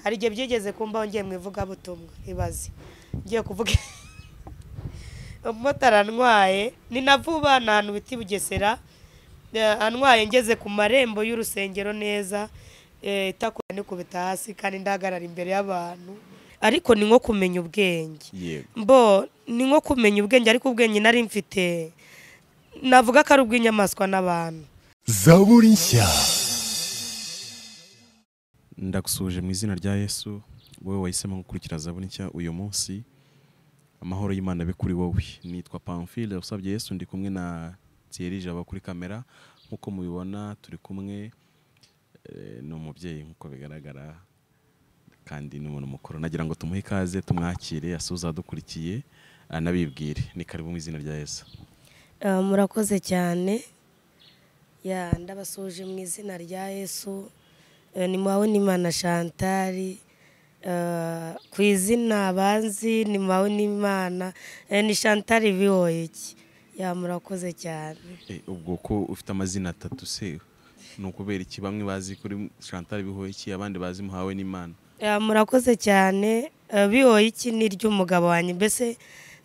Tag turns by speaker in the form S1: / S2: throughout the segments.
S1: hari igihe byigeze kumbaho ngiye mu ivugabutumwa ibaze ngiye kuvuga umumotari antwaye ni na vuba ni ahantu bita i bugesera eh, antwaye ngeze ku marembo y'urusengero neza eh, itakora nikubita hasi kandi ndahagarara imbere y'abantu ariko ni nko kumenya ubwenge
S2: yego
S1: bo ni nko kumenya ubwenge ariko ubwenge nari mfite navuga ko ari ubw'inyamaswa n'abantu
S3: zaburi nshya
S2: ndagusuje mu izina rya yesu wowe wahisemo gukurikira zaburi nshya uyu munsi amahoro y'imana abe kuri wowe nitwa pamphile usabye yesu ndi kumwe na thierry jabo kuri kamera nk'uko mubibona turi kumwe eh, ni umubyeyi nk'uko bigaragara kandi ni umuntu mukuru nagira ngo tumuhe ikaze tumwakire asuze adukurikiye anabibwire ni karibu mu izina rya yesu
S1: Eh, murakoze cyane ya ndabasuje mu izina rya yesu Eh, ni mwawe n'imana shantari ku izina banzi ni mwawe n'imana Eh, ni shantari viwoyiki ya murakoze cyane
S2: Eh, ubwo ko ufite amazina atatu se ni ukubera iki bamwe bazi kuri chantal bihoyiki abandi bazi muhawe n'imana
S1: Ya, murakoze cyane Eh, bihoye iki ni ry'umugabo wanjye mbese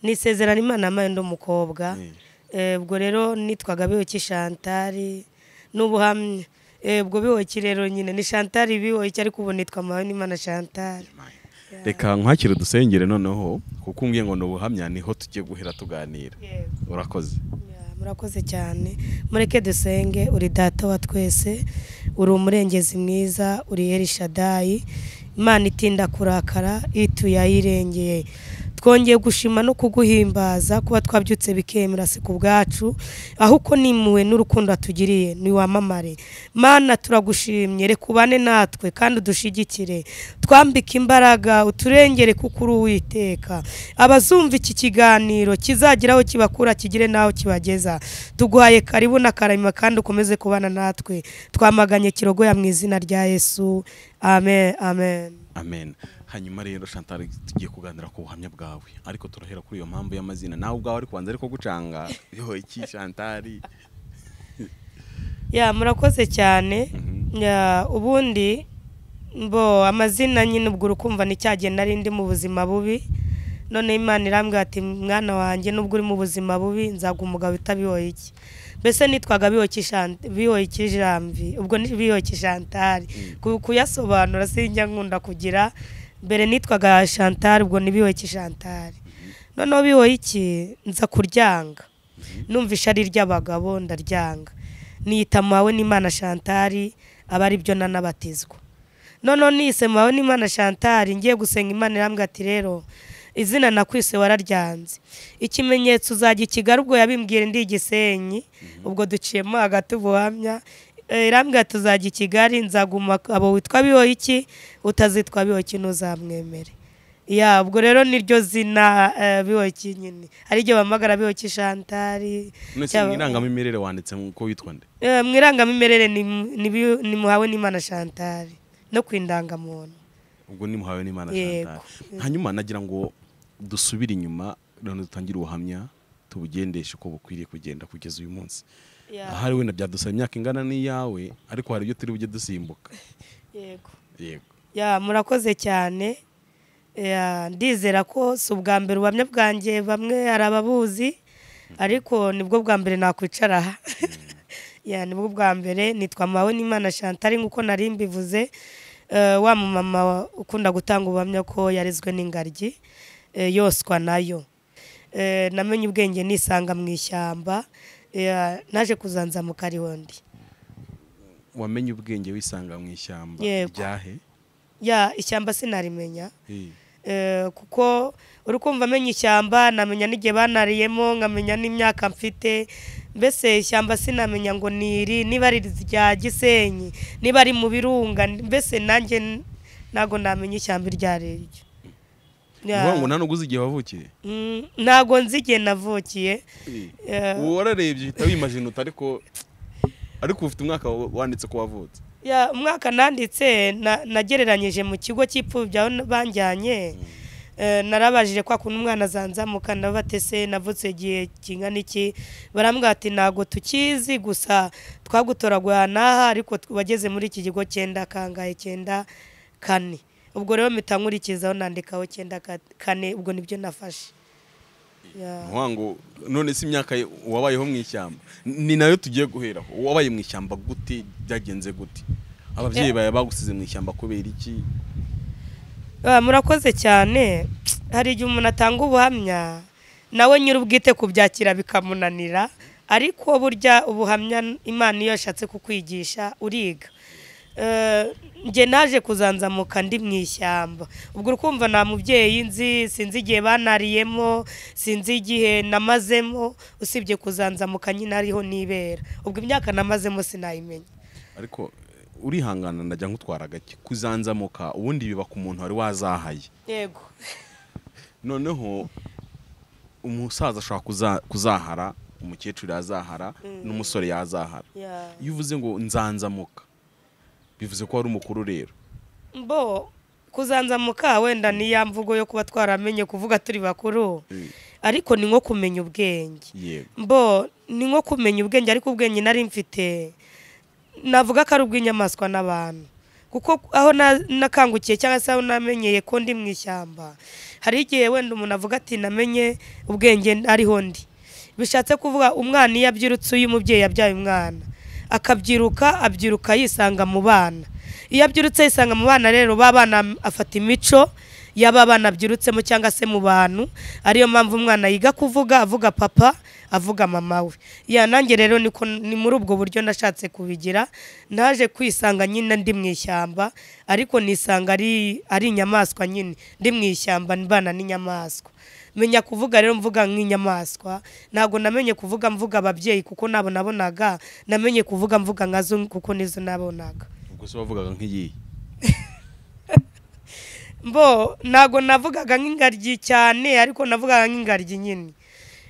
S1: ni isezerano imana yamaye undi mukobwa
S2: Eh.
S1: Eh, ubwo rero nitwaga bihoki shantari n'ubuhamya Eh, ubwo bihoki rero nyine ni shantari bihoki ariko ubu nitwa mawe n'imana shantari
S2: reka nkwakire udusengere noneho kuko umbwiye ngo ni ubuhamya niho tugiye guhera tuganira urakoze
S1: Ya, murakoze cyane mureke dusenge uri data wa twese uri umurengezi mwiza uri erishadayi imana itinda kurakara ituye ayirengeye twongeye gushima no kuguhimbaza kuba twabyutse bikemera si ku bwacu ahubwo nimuwe n'urukundo watugiriye niwamamare mana turagushimye reka ubane natwe kandi udushigikire twambike imbaraga uturengere kuko uri uwiteka abazumva iki kiganiro kizagira aho kibakura kigire n'aho kibageza tuguhaye karibu na karama kandi ukomeze kubana natwe twamaganye kirogoya mu izina rya yesu amen amen
S2: amen hanyuma rero chantal tugiye kuganira ku buhamya bwawe ariko turahera kuri iyo mpamvu y'amazina nawe ubwawe ari kubanza ariko gucanga bihoyiki chantal
S1: ya murakoze cyane
S2: Mhm.
S1: Ya, ubundi bo amazina nyine ubwo urukumva ni cya gihe nari ndi mu buzima bubi none imana irambwira ati mwana wanjye nubwo uri mu buzima bubi nzaga umugabo utabihoye iki mbese nitwaga bihoye ikijambi ubwo ni bihoye ikijantari kuyasobanura sinjya nkunda kugira mbere nitwaga shantari ubwo ni bihoye ikijantari noneho bihoye iki nza kuryanga numva ishari ry'abagabo ndaryanga niyita mawe n'imana shantari aba ari byo nanabatizwa noneho nise mawe n'imana shantari ngiye gusenga imana irambwira ati rero izina nakwise wararyanze ikimenyetso uzajya i kigali ubwo yabimbwira ndi igisenyi ubwo duciyemo hagati ubuhamya Eh, irambwira ati uzajya i kigali nzaguma abo witwa bihoyiki utazitwa bihoyiki ntuzamwemere ya ubwo rero niryo zina eh, bihoyiki nyine hari igihe bampamagara bihoyiki shantari
S2: none se
S1: cyaba-
S2: mu irangamimerere wanditse ko witwa nde
S1: Eh, mu irangamimerere ni- ni biho- ni muhawe n'imana shantari no ku indangamuntu
S2: ubwo ni muhawe n'imana
S1: Yego.
S2: chantal hanyuma nagira ngo dusubire inyuma none dutangire ubuhamya tubugendeshe uko bukwiriye kugenda kugeza uyu munsi
S1: Ya.
S2: ahari wenda byadusaba imyaka ingana n'iyawe ariko hari ibyo turi bujye dusimbuka
S1: yego
S2: yego
S1: ya murakoze cyane Ya, ndizera ko si ubwa mbere ubuhamya bwanjye bamwe hari ababuzi ariko nibwo bwa mbere nakwicara aha ya nibwo bwa mbere nitwa mawe n'imana shantari nk'uko nari mbivuze Eh, wa mumama ukunda gutanga ubuhamya ko yarezwe n'ingaryi eh, yoswa nayo Eh, namenye ubwenge nisanga mu ishyamba Ya, naje kuzanzamuka ariho ndi
S2: wamenye ubwenge wisanga mu ishyamba
S1: Yego.
S2: ryahe
S1: ya ishyamba sinarimenya
S2: Eh,
S1: Eh, kuko uri kumva amenya ishyamba namenya n'igihe banariyemo nkamenya n'imyaka mfite mbese ishyamba sinamenya ngo ni iri niba ari irya gisenyi niba ari mu birunga mbese nanjye n- ntago namenya ishyamba iryo ari ryo
S2: ni
S1: Ya,
S2: ukuvuga ngo nta nubwo uzi igihe wavukiye
S1: mm, ntago nzi igihe navukiye Eh.
S2: ubu wararebye uhita wimajinuta ariko ariko ufite umwaka wa- wanditse ko wavutse
S1: Ya, umwaka nanditse na- nagereranyije mu kigo cy'ipfubyi aho banjyanye Eh, narabajije kwa kuntu umwana azanzamuka ndabatese navutse igihe kingana iki barambwira ati ntabwo tukizi gusa twagutoraguye aha n'aha ariko t- wageze muri iki kigo cyenda kangahe cyenda kane ubwo rero mpita nkurikizaho nandikaho icyenda ka- kane ubwo nibyo nafashe Yeah.
S2: nkangu none si imyaka ye- wabayeho mu ishyamba ni nayo tugiye guheraho wabaye mu ishyamba gute byagenze gute ababyeyi bawe bagusize mu ishyamba kubera iki
S1: Ah, murakoze cyane hari igihe umuntu atanga ubuhamya nawe nyir'ubwite kubyakira bikamunanira ariko burya ubuhamya imana iyo yashatse kukwigisha uriga Eh, njye naje kuzanzamuka ndi mu ishyamba ubwo ukumva nta mubyeyi nzi sinzi igihe banariyemo sinzi igihe namazemo usibye kuzanzamuka nyine ariho nibera ubwo imyaka namazemo sinayimenya
S2: ariko eh, urihangana ndajya nkutwara gake kuzanzamuka ubundi biba ku muntu wari wazahaye
S1: yego
S2: noneho umusaza ashobora kuza- kuzahara umukecuru yazahara n'umusore yazahara
S1: Yeah.
S2: iyo uvuze ngo nzanzamuka bivuze ko wari umukuru rero
S1: bo kuzanzamuka wenda ni ya mvugo yo kuba twaramenye kuvuga turi bakuru ariko ni nko kumenya ubwenge
S2: yego
S1: bo ni nko kumenya ubwenge ariko ubwenge nari mfite navuga ko ari ubw'inyamaswa n'abantu kuko aho na- nakangukiye cyangwa se aho namenyeye ko ndi mu ishyamba hari igihe wenda umuntu avuga ati namenye ubwenge ariho ndi bishatse kuvuga umwana iyo abyirutse uyu mubyeyi yabyaye umwana akabyiruka abyiruka yisanga mu bana iyo abyirutse yisanga mu bana rero ba bana afata imico y'aba bana abyirutsemo cyangwa se mu bantu ariyo mpamvu umwana yiga kuvuga avuga papa avuga mama we ya nanjye rero niko ni muri ubwo buryo nashatse kubigira naje kwisanga nyine ndi mu ishyamba ariko nisanga ari ari inyamaswa nyine ndi mu ishyamba mbana n'inyamaswa menya kuvuga rero mvuga nk'inyamaswa ntabwo namenye kuvuga mvuga ababyeyi kuko nabo nabonaga namenye kuvuga mvuga nka zo kuko nizo nabonaga
S2: ubwo se wavugaga nk'iyihe
S1: mbo ntabwo navugaga nk'ingaryi cyane ariko navugaga nk'ingaryi nyine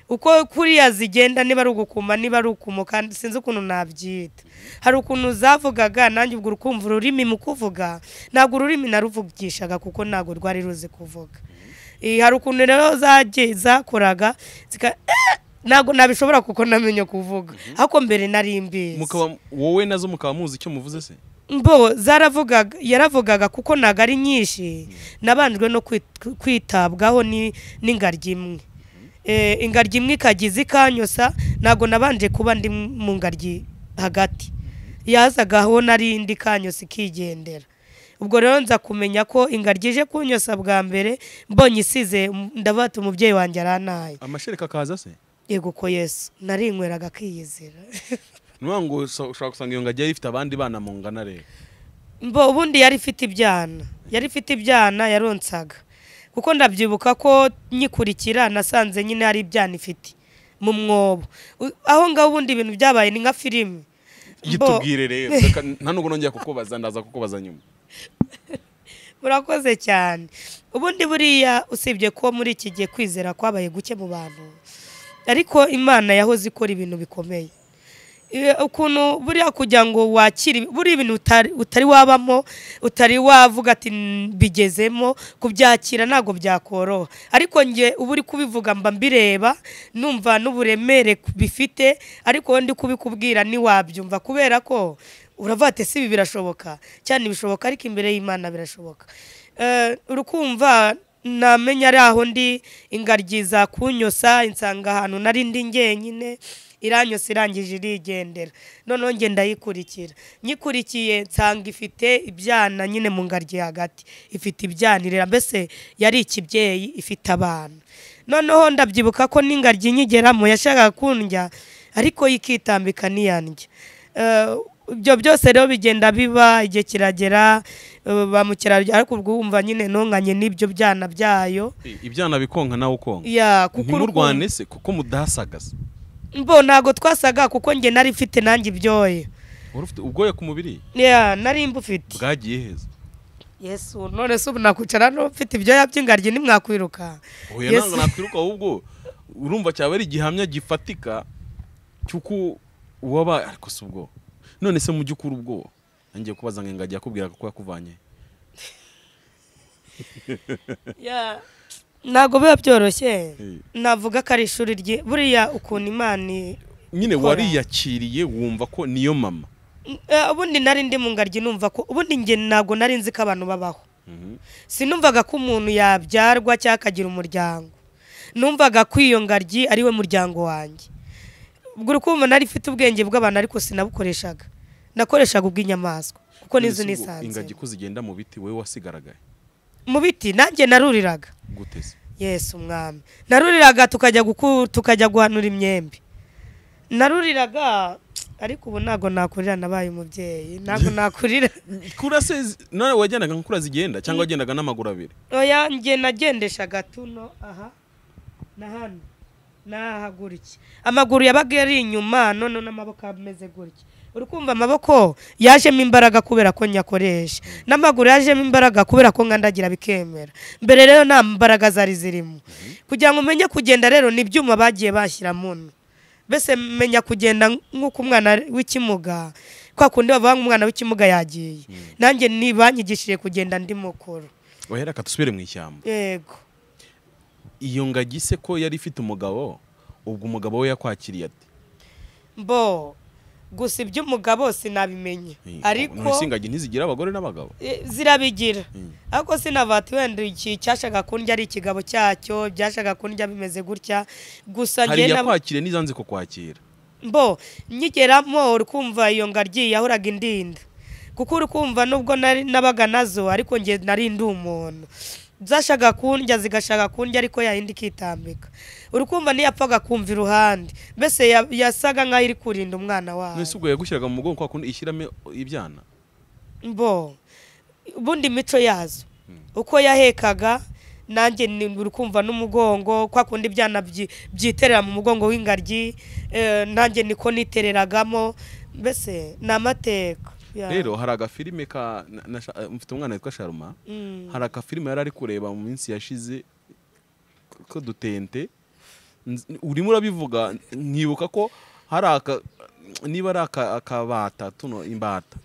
S1: uko kuriya zigenda niba ari ugukuma niba ari ukumuka sinzi ukuntu nabyita hari ukuntu zavugaga nanjye ubwo urukumva ururimi mu kuvuga ntabwo ururimi naruvugishaga kuko ntabwo rwari ruzi kuvuga Eh, hari ukuntu rero zagiye zakoraga zika- ntabwo nabishobora kuko namenye kuvuga ariko mbere nari mbizi
S2: mukaba wowe nazo mukaba muzi icyo muvuze se
S1: mbo zaravugaga yaravugaga kuko ntabwo ari nyinshi nabanjwe no kwit- kwitabwaho ni- n'ingaryi imwe Eh, ingaryi imwe ikagize ikanyosa ntabwo nabanje kuba ndi mu ngaryi hagati yazaga aho nari ndi kanyosa ikigendera ubwo rero nza kumenya ko ingaryi ije kunyosa bwa mbere mbonye isize ndavuga ati umubyeyi wanjye aranaye
S2: amashereka akaza se
S1: yego ko yesu narinyweraga akiyizira
S2: ni ukuvuga ngo usa- ushobora gusanga iyo ngagi yari ifite abandi bana mungana rero
S1: mbo ubundi yari ifite ibyana yari ifite ibyana yaronsaga kuko ndabyibuka ko nyikurikira nasanze nyine hari ibyana ifite mu mwobo U- aho ngaho ubundi ibintu byabaye ni nka filime Mbo,
S2: yitubwire rero reka nta nubwo nongeye kukubaza ndaza kukubaza nyuma
S1: murakoze cyane ubundi buriya usibye ko muri iki gihe kwizera kwabaye guke mu bantu ariko imana yahoze ikora ibintu bikomeye Iyo- ukuntu buriya kugira ngo wakire buriya ibintu utari, utari wabamo utari wavuga ati "Mm, mbigezemo kubyakira ntabwo byakoroha ariko njye uba uri kubivuga mba mbireba numva n'uburemere ku- bifite ariko wowe ndi kubikubwira ntiwabyumva kubera ko uravuga ati si ibi birashoboka cyane bishoboka ariko imbere y'imana birashoboka Eh, urukumva namenya ari aho ndi ingaryi zakunyosa insanga ahantu nari ndi njyenyine iranyusa irangije irigendera noneho njye ndayikurikira nyikurikiye nsanga ifite ibyana nyine mu ngaryi hagati ifite ibyana irera mbese yari ikibyeyi ifite abana noneho ndabyibuka ko n'ingaryi nyigeramo yashakaga kundya ariko yo ikitambika niyandya Eh, ibyo byose rero bigenda biba igihe kiragera eh, ba mukerarugendo ariko ubwo wumva nyine ntunganye n'ibyo byana byayo
S2: ibyana bikonka nawe ukonka
S1: ya kuko urukundo-
S2: ntimurwane se kuko mudasagaza
S1: mbo ntabwo twasaga kuko njye nari mfite nanjye ibyoya
S2: wari ufite ubwoya ku mubiri
S1: ya nari mbufite
S2: bwagiye heza
S1: yesu none se ubu nakwicara n'ufite ibyoya by'ingaryi ntimwakwiruka
S2: oya
S1: Yes.
S2: ntabwo nakwiruka ahubwo urumva cyaba ari igihamya gifatika cy'uko waba ariko si ubwo none se mu by'ukuri ubwo ngiye kubaza ngo ingagi yakubwiraga ko yakuvanye
S1: Ya, ntabwo biba byoroshye
S2: Eh.
S1: navuga ko ari ishuri rye buriya ukuntu imana i-
S2: nyine
S1: Kora.
S2: wariyakiriye wumva ko niyo mama
S1: Eh, ubundi nari ndi mu ngaryi numva ko ubundi njye ntabwo nari nzi ko abantu babaho sinumvaga ko umuntu yabyarwa cyangwa akagira umuryango numvaga ko iyo ngagi ari we muryango wanjye ubwo urukundo nari ifite ubwenge bw'abantu ariko sinabukoreshaga nakoreshaga ubw'inyamaswa kuko n'izo
S2: Ese ubwo
S1: nisanze
S2: ingagi ko zigenda mu biti wowe wasigaragaye
S1: mu biti nanjye naruriraga
S2: gute se
S1: yesu umwami naruriraga tukajya guku tukajya guhanura imyembe naruriraga ariko ubu ntabwo nakurira nabaye umubyeyi ntabwo nakurira
S2: kura se zi- none wajyanaga nka kura zigenda cyangwa wagendaga n'amaguru abiri
S1: oya njye nagendeshaga tuno aha na hano n'aha gutya amaguru yabaga yari inyuma none n'amaboko ameze gutya uri kumva amaboko yajemo imbaraga kubera ko nyakoresha n'amaguru yajemo imbaraga kubera ko nkandagira bikemera mbere rero nta mbaraga zari zirimo kugira ngo umenye kugenda rero ni ibyuma bagiye bashyira muno mbese menya kugenda nk'uko umwana w'ikimuga kwa kundi bavuga ngo umwana w'ikimuga yagiye nanjye ni banyigishije kugenda ndi mukuru
S2: wahera ka dusubire mu ishyamba
S1: yego
S2: iyo ngagi se ko yari ifite umugabo ubwo umugabo we yakwakiriye ate
S1: mbo gusa iby'umugabo sinabimenye
S2: Eh,
S1: ariko
S2: none se ingagi ntizigira abagore n'abagabo
S1: eh, zirabigira
S2: Mm.
S1: ariko sinavati wenda iki cyashaka kundya ari ikigabo cyacyo byashaka kundya bimeze gutya gusa
S2: hari
S1: njye na-
S2: iyakwakiriye n'izanze kukwakira
S1: mbo nyigeramo uri kumva iyo ngaryi yahoraga indinda kuko uri kumva nubwo nari- nabaga nazo ariko nge nari ndi umuntu zashaka kundya zigashaka kundya ariko yayindi ikitambika uri kumva ntiyapfaga kumva iruhande mbese ya- yasaga nk'aho iri kurinda umwana wayo
S2: none se ubwo yagushyiraga mu mugongo kwa kundi ishyiramo ibyana
S1: bo ubundi imico yazo uko yahekaga nanjye ni- uri kumva n'umugongo kwa kundi ibyana byi- byiterera mu mugongo w'ingaryi eh, nanjye niko nitereragamo mbese ni amateka Ya.
S2: rero hari agafilime ka na- nasha- eh, mfite umwana witwa sharuma
S1: Mm.
S2: hari agafilime yari ari kureba mu minsi yashize ko dutente Nz- urimo urabivuga nkibuka ko hari aka niba ari aka- akabata tuno imbata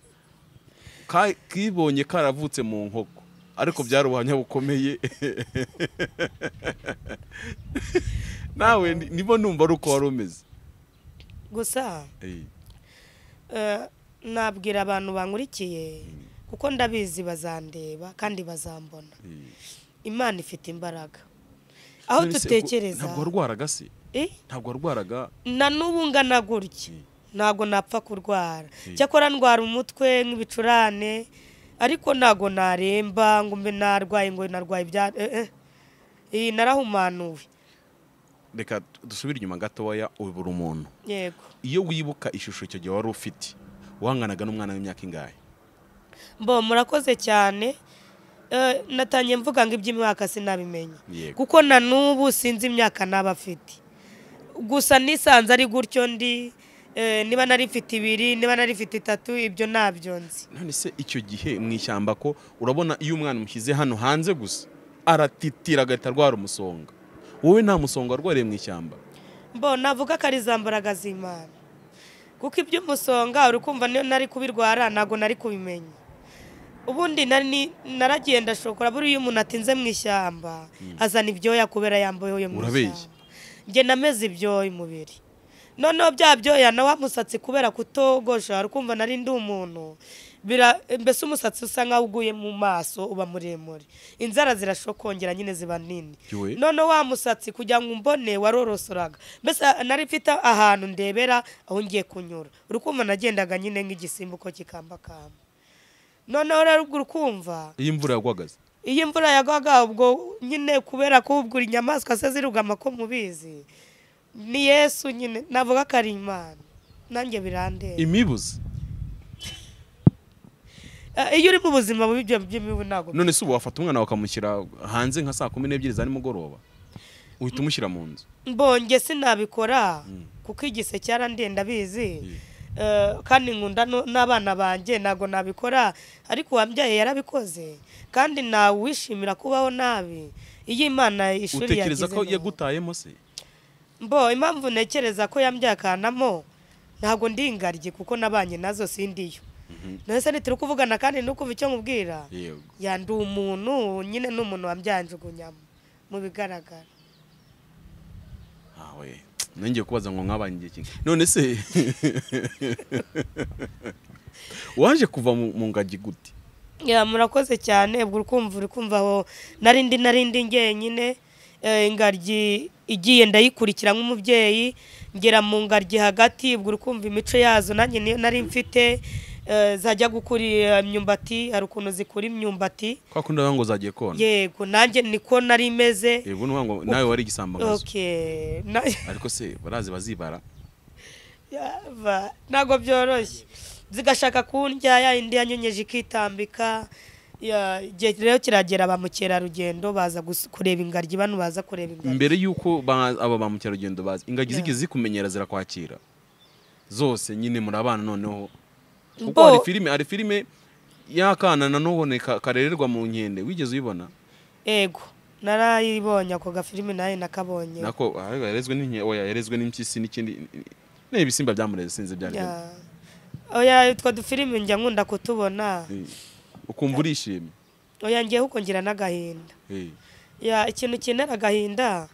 S2: Ka- kibonye karavutse mu nkoko ariko byari ubuhamya bukomeye nawe ni- nibo numva ari uko wari umeze
S1: gusa
S2: Eh,
S1: eh, nabwira abantu bankurikiye kuko ndabizi bazandeba kandi bazambona
S2: eh.
S1: imana ifite imbaraga aho
S2: None se ubwo-
S1: dutekereza
S2: ntabwo warwaraga se
S1: Eh?
S2: ntabwo warwaraga
S1: na n'ubu ngana gutya
S2: Mm.
S1: ntabwo napfa kurwara
S2: Mm.
S1: cyakora ndwara umutwe nk'ibicurane ariko ntabwo naremba ngo mbe narwaye ngo narwaye ibya eh, eh. iyi narahumanuwe
S2: reka dusubire inyuma gatoya ubura umuntu
S1: yego
S2: iyo wibuka ishusho icyo gihe wari ufite wanganaga n'umwana w'imyaka ingahe
S1: mbo murakoze cyane Eh, natangiye mvuga ngo iby'imyaka sinabimenya
S2: Yego.
S1: kuko na n'ubu sinzi imyaka naba afite gusa nisanze ari gutyo ndi eh, niba nari mfite ibiri niba nari mfite itatu ibyo ntabyo nzi
S2: none se icyo gihe mu ishyamba ko urabona iyo umwana umushyize hano hanze gusa aratitira agahita arwara umusonga wowe nta musonga warwariye mu ishyamba
S1: mbo navuga ko ari za mbaraga z'imana kuko iby'umusonga uri kumva niyo nari kubirwara ntabwo nari kubimenya ubundi nari ni- naragenda shokora buriya iyo umuntu atinze mu ishyamba azana ibyoya kubera yambaye mu
S2: Urabeshya.
S1: ishyamba njye nameze ibyoya umubiri noneho bya byoya na wa musatsi kubera kutogosha uri kumva nari ndi umuntu bira mbese umusatsi usa nkaho uguye mu maso uba muremure inzara zirashokongera nyine ziba nini
S2: Yowe.
S1: none wa musatsi kugira ngo umbone warorosoraga mbese nari mfite ahantu ndebera aho ngiye kunyura uri kumva nagendaga nyine nk'igisimba uko kikambakamba noneho rero ubwo uri kumva
S2: iyo imvura yagwagaze
S1: iyo imvura yagwaga ubwo nyine kubera ko ubwo inyamaswa se zirugama ko mubizi ni yesu nyine navuga ko ari imana nanjye birandeba
S2: imibuze
S1: Eh, iyo uri mu buzima bubi ibyo by'imibu ntabwo
S2: none se ubu wafata umwana wakamushyira hanze nka saa kumi n'ebyiri za nimugoroba uhita umushyira mu nzu
S1: mbonye sinabikora
S2: Mm.
S1: kuko igise cyarandenda bizi
S2: Mm.
S1: kandi nkunda no- n'abana banjye ntabwo nabikora ariko uwambyaye yarabikoze kandi ntawe wishimira kubaho nabi iyo imana ishuri
S2: utekereza
S1: yagize
S2: ko
S1: neza.
S2: yagutayemo se
S1: mbo impamvu ntekereza ko yambyaye akanamo ntabwo ndi ingaryi kuko nabanye nazo sindiyo nahise ntituri kuvugana kandi nukumva icyo nkubwira
S2: yego
S1: yandi umuntu nyine ni umuntu wambyanjugunyamo mu bigaragara
S2: awe nongeye kubaza ngo mwabanye igihe kinga none se waje kuva mu mu ngagi gute
S1: Ya, murakoze cyane ubwo urikumva urikumva aho narindi narindi ngenyine eh, ingagi igiye ndayikurikira nk'umubyeyi ngera mu ngagi hagati ubwo urikumva imico yazo nanjye niyo nari mfite eh, zajya gukurira imyumbati hari ukuntu zikura imyumbati
S2: kwa kundi bavuga ngo zagiye kona
S1: yego nanjye niko nari meze
S2: yego ni ngo nawe wari igisambangazo
S1: okay na-
S2: ariko se barazi bazibara
S1: Yava, ntabwo byoroshye zigashaka kundya ya indi yanyonyeje ikitambika ya- igihe rero kiragera ba mukerarugendo baza gus- kureba ingagi bano baza kureba ingagi
S2: mbere y'uko ba- aba ba mukerarugendo bazi ingagi zigeze zikumenyera zirakwakira zose nyine muri abana noneho kuko
S1: Bo-
S2: hari filime hari filime y'akana nanone ka- karererwa mu nkende wigeze uyibona
S1: ego narayibonye ako gafilimi nayo nakabonye
S2: nako ah, yarezwe n'inkende oya yarezwe n'impyisi n'ikindi ni ibisimba byamureze sinzi byari
S1: Ya. oya utwo dufilimi njya nkunda kutubona
S2: Eh, ukumva urishimye
S1: oya ngiye kuko ngira n'agahinda
S2: Eh,
S1: ya ikintu kinera agahinda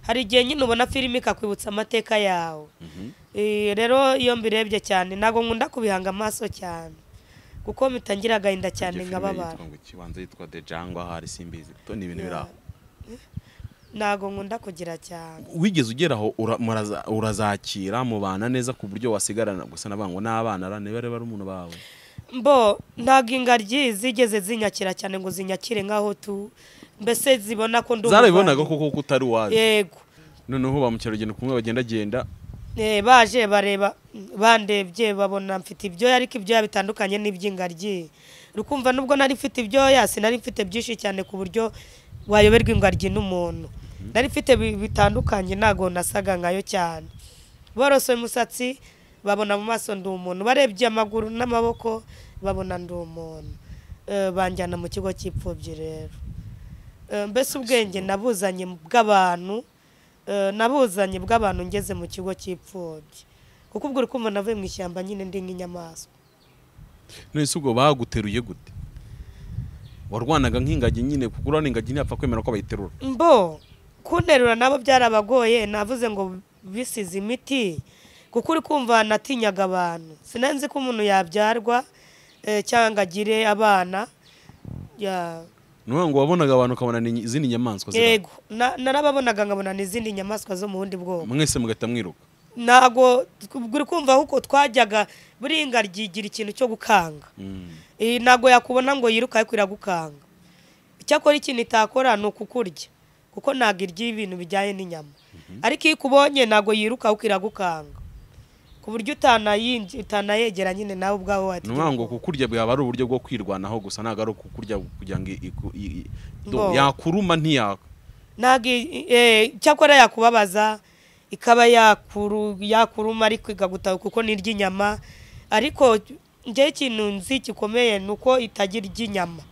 S1: hari igihe nyine ubona filime ikakwibutsa amateka yawe
S2: mhm.
S1: Eh, rero iyo mbirebye cyane ntabwo nkunda kubihanga amaso cyane kuko mitangira agahinda cyane
S2: Iyo filime
S1: nkababara
S2: yitwa ngo iki? Ubanza yitwa the jungle hari simbizi to ni ibintu biri aho
S1: ntabwo nkunda kugira cyane
S2: wigeze ugera aho ura- muraza- urazakira mubana neza ku buryo wasigarana gusa navuga ngo n'abana ara niba rero ari umuntu bawe
S1: mbo ntabwo ingagi zigeze zinyakira cyane ngo zinyakire nk'aho tu mbese zibona ko ndi
S2: zarabibonaga
S1: umuvandimwe.
S2: koko ko utari uwazi
S1: yego
S2: noneho ba mukerarugendo kumwe bagendagenda
S1: Eh, baje bareba bandebye babona mfite ibyoya ariko ibyoya bitandukanye n'iby'ingaryi rukumva nubwo nari mfite ibyoya sinari mfite byinshi cyane ku buryo wayoberwa ingaryi n'umuntu nari mfite bi- bitandukanye ntabwo nasaga nkayo cyane borosoye umusatsi babona mu maso ndi umuntu barebye amaguru n'amaboko babona ndi umuntu Eh, banjyana mu kigo cy'imfubyi rero Eh, mbese ubwenge nabuzanye bw'abantu eh, nabuzanye bw'abantu ngeze mu kigo cy'imfubyi kuko ubwo uri kumva navuye mu ishyamba nyine ndi nk'inyamaswa
S2: none se ubwo baguteruye gute warwanaga nk'ingagi nyine kuko urabona ingagi ntiyapfa kwemera ko bayiterura
S1: mbo kunterura nabo byarabagoye navuze ngo bisize imiti kuko uri kumva natinyaga abantu sinanzi ko umuntu yabyarwa eh, cyangwa ngo agire abana ya
S2: ni ukuvuga ngo wabonaga abantu ukabona ni izindi nyamaswa zirahari.
S1: yego na- narababonaga nkabona n'izindi nyamaswa zo mu bundi bwoko
S2: mwese mugahita mwiruka
S1: ntabwo uri kumva kuko twajyaga buriya ingaryi igira ikintu cyo gukanga
S2: Mm.
S1: Eh, ntabwo yakubona ngo yiruka ariko iragukanga icyakora ikintu itakora ni ukukurya kuko ntabwo irya ibintu bijyanye n'inyama ariko iyo ikubonye ntabwo yiruka ahubwo iragukanga ku buryo utanayinji- utanayegera nyine nawe ubwawe
S2: ni
S1: wagira
S2: ukuvuga ngo
S1: ubwoba.
S2: kukurya byaba ari uburyo bwo kwirwanaho gusa ntabwo ari ukukurya kugira ngo iku- i- i-
S1: Ngo.
S2: yakuruma ntiyaka
S1: ntabwo i- eh, icyakora yakubabaza ikaba yakuru yakuruma ariko ikagutaha kuko ni iry'inyama ariko njyewe ikintu nzi gikomeye ni uko itagira iry'inyama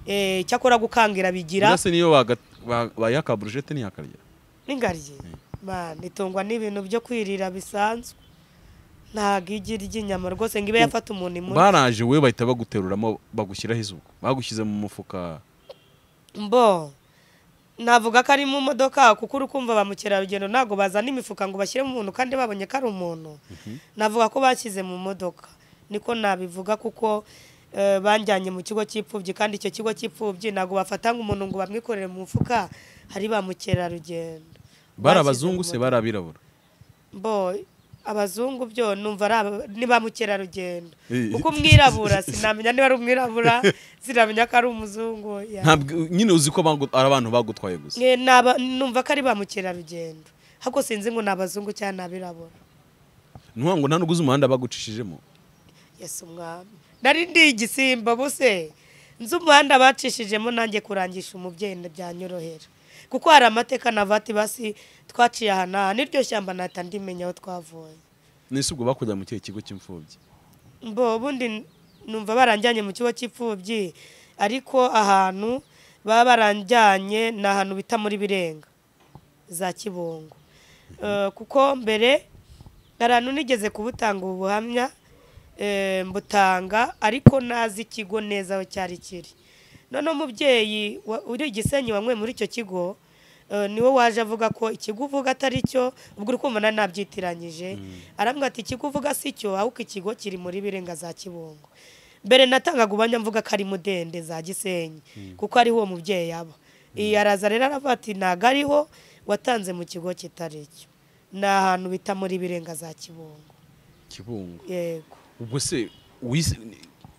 S1: Eh, icyakora gukangira bigira
S2: mbese niyo baga- ba- bayaka brushete ntiyakarya
S1: n'ingaryi man itungwa n'ibintu byo kwirira bisanzwe ntabwo igi ry'inyama rwose ngo ibe yafata umuntu imuri
S2: baraje we bahita baguteruramo bagushyiraho izuba bagushyize mu mufuka
S1: mbo navuga ko ari mu modoka kuko uri kumva ba mukerarugendo ntabwo bazana imifuka ngo bashyire mu muntu kandi babonye ko ari umuntu navuga ko bashyize mu modoka niko nabivuga kuko eh, banjyanye mu kigo cy'imfubyi kandi icyo kigo cy'imfubyi ntabwo bafata umuntu ngo bamwikorere mu mufuka hari ba mukerarugendo
S2: bari
S1: Bashyize mu
S2: abazungu se
S1: modoka.
S2: bari abirabura
S1: bo abazungu byo numva ari aba- ni ba mukerarugendo
S2: Eh.
S1: kuko umwirabura sinamenya niba ari umwirabura sinamenya ko ari umuzungu ya.
S2: ntabwo nyine uzi ko bagu- ari abantu bagutwaye gusa
S1: Mwe naba- numva ko ari ba mukerarugendo hako sinzi ngo ni abazungu cyangwa ni abirabura
S2: ni ukuvuga ngo nta n'ubwo uzi umuhanda bagucishijemo
S1: yesu umwami nari ndi igisimba buse nzi umuhanda bacishijemo nanjye kurangisha umubyeyi byanyorohera kuko hari amateka na vati basi twaciye aha n'aha n'iryo shyamba ntahita ndimenya aho twavuye
S2: nese ubwo bakujya mu kihe kigo cy'imfubyi
S1: mbo ubundi numva baranjyanye mu kigo cy'imfubyi ariko ahantu baba baranjyanye ni ahantu bita muri birenga za kibungo Eh, kuko mbere hari ahantu nigeze kubutanga ubu buhamya eh, mbutanga ariko nazi ikigo neza aho cyari kiri noneho umubyeyi wa- uri igisenyi wanywe muri icyo kigo eh, niwe waje avuga ko ikigo uvuga atari cyo ubwo uri kumva nari nabyitiranyije arambwira ati ikigo uvuga si cyo ahubwo ikigo kiri muri birenga za kibungo mbere natangaga ubanya mvuga ko ari mudende za gisenyi kuko ariho uwo mubyeyi aba iyi araza rero aravuga ati ntabwo ariho watanze mu kigo kitari cyo ni ahantu bita muri birenga za kibungo
S2: kibungo
S1: yego
S2: ubwo se wis-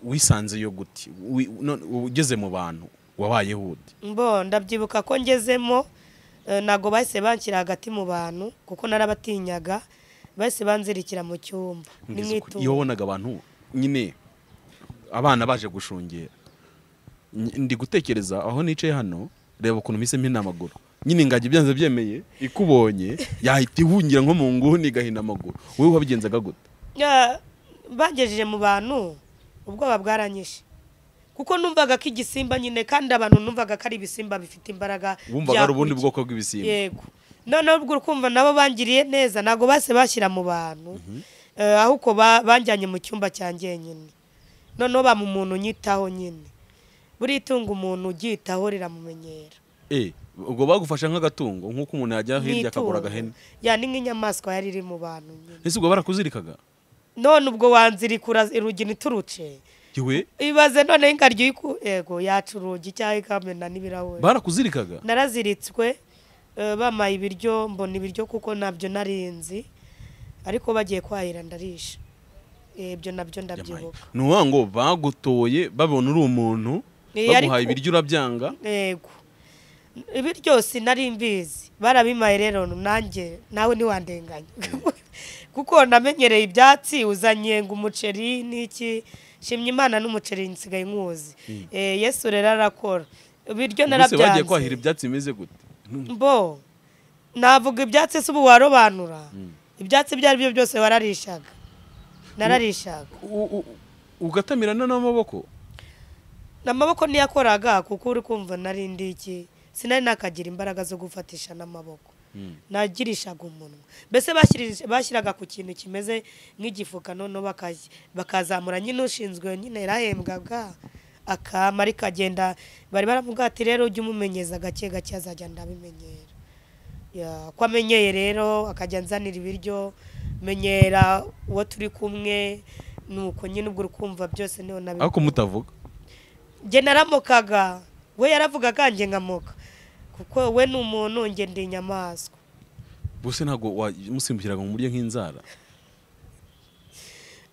S2: wisanze iyo guti Wi- none ugeze mu bantu wabayeho ute
S1: mbo ndabyibuka ko ngezemo eh, ntabwo bahise banshyira hagati mu bantu kuko narabatinyaga bahise banzirikira mu cyumba ni
S2: Ngeze ku- iyo
S1: nk'itungo
S2: wabonaga abantu nyine abana baje gushungera Ny- ndi gutekereza aho nicaye hano reba ukuntu mpisemo amaguru nyine ingagi byanze byemeye ikubonye yahita ihungira nko mu nguni igahina amaguru wowe wabigenzaga gute
S1: Ya, bangejeje mu bantu ubwoba bwaranyishe kuko numvaga ko igisimba nyine kandi abantu numvaga ko ari ibisimba bifite imbaraga
S2: wumvaga ari ubundi
S1: byakurikiye.
S2: bwoko bw'ibisimba
S1: yego noneho ubwo ukumva nabo bangiriye neza ntabwo base bashyira mu bantu Eh, ahubwo ba- banjyanye mu cyumba cyanjye nyine noneho bampa umuntu unyitaho nyine buriya itungo umuntu uryitaho riramumenyera
S2: Eh, ubwo bagufasha nk'agatungo nk'uko umuntu yajya hirya akagura agahene
S1: ya ni nk'inyamaswa yari iri mu bantu nyine
S2: ese ubwo barakuzirikaga
S1: none ubwo wanzirikura urugi ntituruce
S2: yewe
S1: ibaze noneho ingaryi uyiku yego yaca urugi cyangwa ikamena n'ibirahure
S2: barakuzirikaga
S1: naraziritswe eh, bampaye ibiryo mbona ibiryo kuko ntabyo narinzi ariko bagiye kwahira ndarisha Eh, ibyo nabyo ndabyibuka
S2: ni ukuvuga ngo bagutoye babona uri umuntu
S1: Eh, ariko-
S2: baguhaye ibiryo urabyanga
S1: yego ibi byose nari mbizi barabimaye rero nanjye nawe ntiwandenganya kuko namenyereye ibyatsi uzanye ngo umuceri n'iki shimye imana n'umuceri nsigaye nkuzi Eh, yesu rero arakora ibiryo
S2: Ubuse bagiye
S1: narabyanze
S2: kwahira ibyatsi bimeze gute
S1: mbo navuga ibyatsi se ubu warobanura ibyatsi ibyo ari byo byose wararishaga nararishaga
S2: U- u- ugatamirana n'amaboko
S1: amaboko ntiyakoraga kuko uri kumva nari ndi iki sinari nakagira imbaraga zo gufatisha n'amaboko nagirishaga umunwa mbese bashyirije- bashyiraga ku kintu kimeze nk'igifuka noneho bakaz- bakazamura nyine ushinzwe nyine yarahembwaga akama ariko agenda bari baramubwira ati rero ujye umumenyeza gake gake azajya ndabimenyera Ya, ko amenyeye rero akajya anzanira ibiryo menyera uwo turi kumwe nuko nyine ubwo ukumva byose niho nabi
S2: ariko mutavuga
S1: njye naramukaga we yaravugaga njye nkamuka kuko we ni umuntu njye ndi inyamaswa
S2: bose ntabwo wamusimbukiraga mu buryo nk'inzara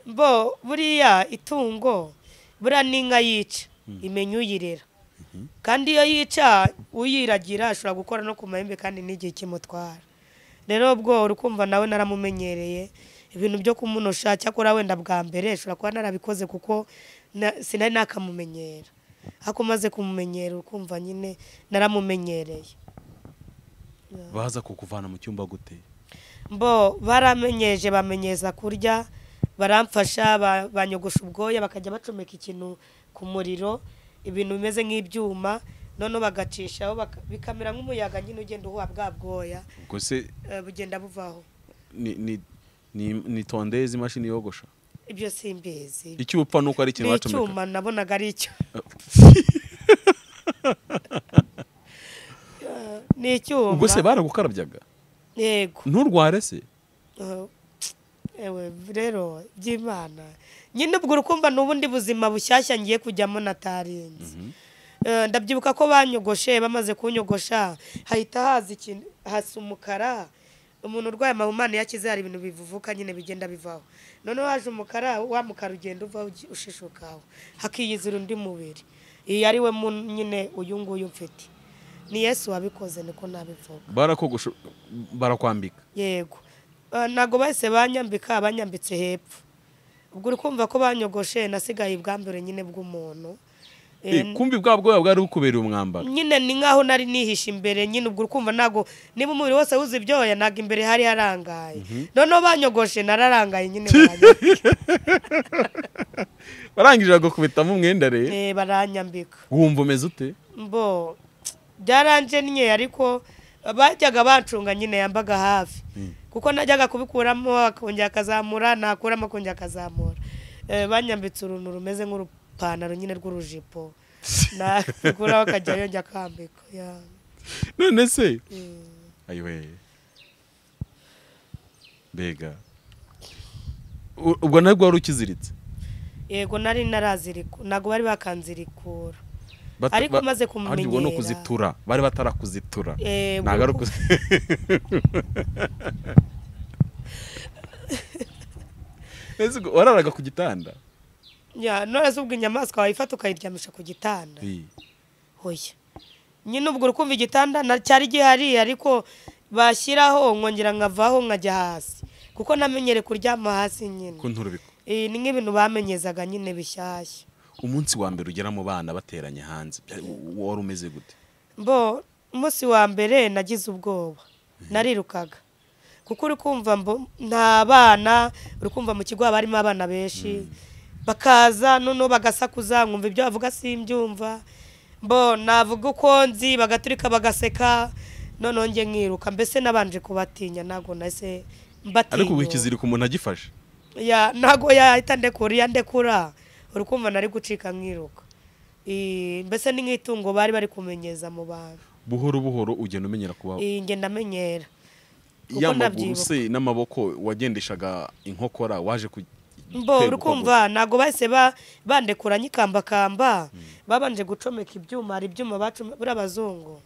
S1: bo buriya itungo buriya n'inka yica imenya uyirera kandi iyo yica uyiragira ashobora gukora no ku mahembe kandi n'igihe kimutwara rero ubwo uri kumva nawe naramumenyereye ibintu byo kumunosha cyakora wenda bwa mbere ashobora kuba narabikoze kuko na- sinari nakamumenyera ariko umaze kumumenyera ukumva nyine naramumenyereye
S2: baza kukuvana mu cyumba gute
S1: mbo baramenyeje bamenyeza kurya baramfasha ba- banyogosha ubwoya bakajya bacomeka ikintu ku muriro ibintu bimeze nk'ibyuma noneho bagacishaho baka- bikamera nk'umuyaga nyine ugenda uhuha bwa bwoya
S2: ubwo se
S1: eh, bugenda buvaho
S2: ni- ni- ni- ni tondezi imashini yogosha
S1: ibyo simbizi
S2: icyupfa nuko ari ikintu
S1: ni
S2: bacomeka
S1: icyuma nabonaga ari icyo ni icyuma
S2: ubwo se baragukarabyaga
S1: yego
S2: nturware se
S1: Eh, ewe rero by'imana nyine ubwo urukumva ni ubundi buzima bushyashya ngiye kujyamo natarinze Eh, ndabyibuka ko banyogoshe bamaze kunyogosha hahita haza ikintu hasa umukara umuntu urwaye amahumane yakize hari ibintu bivuvuka nyine bigenda bivaho noneho haje umukara wa mukara ugenda uvaho ugi- ushishukaho hakiyizira undi mubiri iyi ari we mu- nyine uyu nguyu mfite ni yesu wabikoze niko nabivuga
S2: barakogosha barakwambika
S1: yego Eh, ntabwo bahise banyambika banyambitse hepfo ubwo uri kumva ko banyogoshe nasigaye ubwambere nyine bw'umuntu Eh,
S2: Eh, kumbi bwa bwoya bwari bukubereye umwambaro
S1: nyine ni nkaho nari nihishe imbere nyine ubwo uri kumva ntabwo niba umubiri wose wuze ibyoya ntabwo imbere hari harangaye noneho banyogoshe nararangaye nyine baranyambika.
S2: barangije bagakubitamo umwenda rero
S1: Eh, baranyambika
S2: wumva umeze ute
S1: mbo byaranje ariko bajyaga bancunga nyine yambaga hafi kuko najyaga kubikuramo akongera akazamura nakuramo akongera akazamura Eh, banyambitse uruntu rumeze nk'urupantaro nyine rw'urujipo nakuraho akajya yongera akambika Ya.
S2: none se
S1: Mm.
S2: ayiwe mbega U- ubwo nabwo wari ukiziritse
S1: yego nari naraziriko ntabwo bari bakanzirikura
S2: Bata-
S1: ariko
S2: ba-
S1: maze
S2: ahandi ubona
S1: kumumenyera
S2: ukuzitura bari batarakuzitura
S1: Eh,
S2: ntabwo ari
S1: ubu-
S2: ukuzi Ese ubwo wararaga ku gitanda
S1: Ya, none se ubwo inyamaswa wayifata ukayiryamisha ku gitanda
S2: Ii.
S1: oya nyine ubwo uri kumva igitanda na- cyari gihari ariko bashyiraho nkongera nkavaho nkajya hasi kuko namenyere kuryama hasi nyine
S2: ku nturubiko
S1: Eh, ni nk'ibintu bamenyezaga nyine bishyashya
S2: umunsi wa mbere ugera mu bana bateranye hanze bya- wari umeze gute
S1: mbo umunsi wa mbere nagize ubwoba narirukaga kuko uri kumva mbo nta bana uri kumva mu kigo haba harimo abana benshi bakaza noneho bagasakuza nkumva ibyo bavuga simbyumva mbo navuga uko nzi bagaturika bagaseka noneho njye nkiruka mbese nabanje kubatinya ntabwo nahise mbatinya
S2: ariko ubu ikiziriko umuntu agifashe
S1: ya ntago yahita ndekura iyo ndekura uri kumva nari gucika nkiruka Eh, mbese ni nk'itungo bari bari kumenyeza mu bantu
S2: buhoro buhoro ugenda umenyera kuba
S1: iyi njye ndamenyera kuko
S2: ya maguru
S1: ndabyibuka.
S2: se n'amaboko wagendeshaga inkokora waje ku
S1: mbo uri kumva ntabwo bahise ba- bandekura nyikambakamba babanje gucomeka ibyuma hari ibyuma bacome buriya abazungu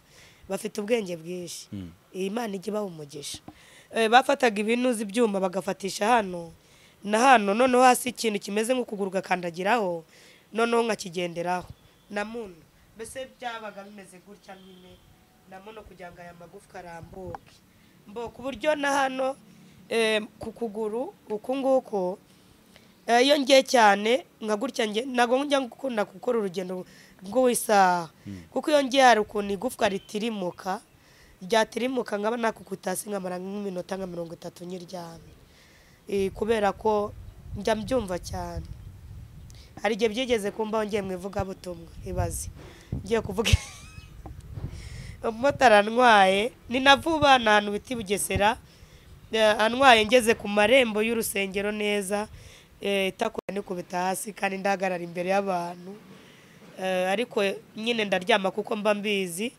S1: bafite ubwenge bwinshi iyi mana ijya ibaha umugisha Eh, bafataga ibintu uzi ibyuma bagafatisha hano na hano noneho hasi ikintu kimeze nk'ukuguru ugakandagiraho noneho nkakigenderaho na muno mbese byabaga bimeze gutya nyine na muno kugira ngo aya magufwa arambuke mbo ku buryo na hano eh, ku kuguru uku nguku Eh, iyo ngiye cyane nka gutya nge ntabwo njya gukunda gukora urugendo rw'isaha kuko iyo ngiye hari ukuntu igufwa ritirimuka ryatirimuka nkaba nakukutasi nkamara nk'iminota nka mirongo itatu nyiryamye Eh, kubera ko njya mbyumva cyane hari igihe byigeze kumbaho ngiye mu ivugabutumwa ibaze ngiye kuvuga umumotari antwaye ni na vuba ni ahantu bita i bugesera Eh, antwaye ngeze ku marembo y'urusengero neza eh, itakora nikubita hasi kandi ndahagarara imbere y'abantu Eh, ariko nyine ndaryama kuko mba mbizi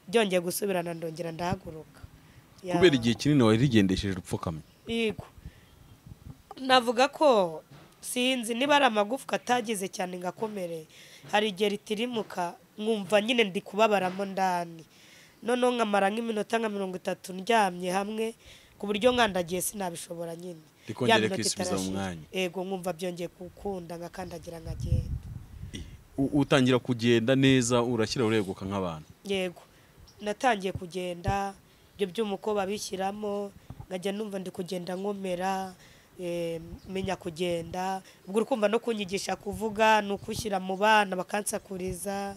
S1: byongeye gusubirana ndongera ndahaguruka Ya.
S2: kubera igihe kinini wari rigendesheje upfukamye
S1: Yego. Navuga ko sinzi niba ari amagufwa atagize cyane ngakomere. Hari igihe ritirimuka nkumva nyine ndi kubabaramo ndani. Noneho nkamara nk'iminota nka mirongo itatu ndyamye hamwe ku buryo nkandagiye sinabishobora nyine.
S2: Rikongera
S1: Ya minota
S2: rikisubiza mu
S1: itarashira.
S2: mwanya.
S1: Yego nkumva byongeye gukunda ngakandagira nkagenda.
S2: U- utangira kugenda neza urashyira ureguka nk'abantu
S1: yego natangiye kugenda ibyo byuma uko babishyiramo nkajya numva ndi kugenda nkomera eh, menya kugenda ubwo uri kumva no kunyigisha kuvuga ni ukushyira mu bana bakansakuriza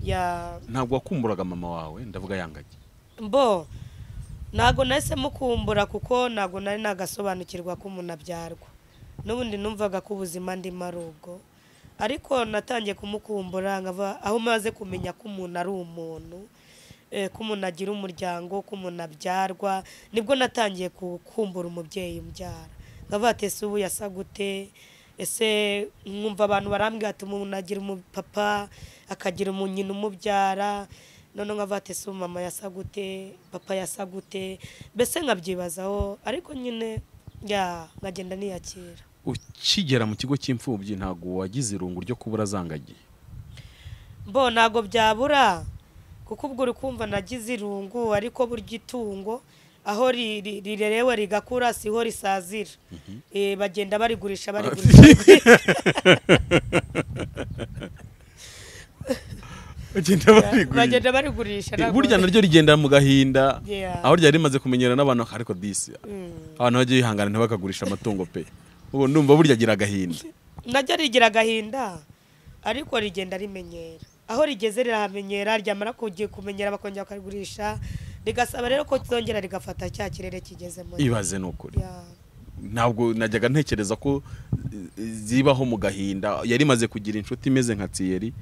S1: ya
S2: ntabwo wakumburaga mama wawe ndavuga yangage
S1: mbo ntago nahise mukumbura kuko ntago nari nagasobanukirwa ko umuntu abyarwa n'ubundi numvaga ko ubuzima ndimo ari ubwo ariko natangiye kumukumbura nkava aho maze kumenya ko umuntu ari umuntu eh, ko umuntu agira umuryango ko umuntu abyarwa nibwo natangiye kukumbura umubyeyi umbyara nkavuga ati ese ubu yasa gute ese nkumva abantu barambwira ati umuntu agira umupapa akagira umuntu nyina umubyara noneho nkavuga ati ese ubu mama yasa gute papa yasa gute mbese nkabyibazaho ariko nyine ya nkagenda niyakira
S2: ukigera mu kigo cy'imfubyi ntabwo wagize irungu ryo kubura zangagiye
S1: mbo ntabwo byabura kuko ubwo uri kumva nagize irungu ariko burya itungo aho ri- ri- rirerewe rigakura siho risazira Eh, bagenda barigurisha barigurisha
S2: bagenda barigurisha
S1: bagenda barigurisha ntabwo-
S2: burya naryo rigenda mu gahinda
S1: Yeah.
S2: aho ryari rimaze kumenyera n'abantu ariko disi
S1: Mm.
S2: abantu bagiye bihangana ntibakagurisha amatungo pe ubu ndumva burya agira agahinda
S1: naryo rigira agahinda ariko rigenda rimenyera aho rigeze rirahamenyera ryamara kugi- kumenyera bakongera bakarigurisha rigasaba rero ko ryongera rigafata cya kirere kigezemo
S2: ibaze ni ukuri
S1: Yeah.
S2: ntabwo najyaga ntekereza ko eh, zibaho mu gahinda yari imaze kugira inshuti imeze nka tiyeri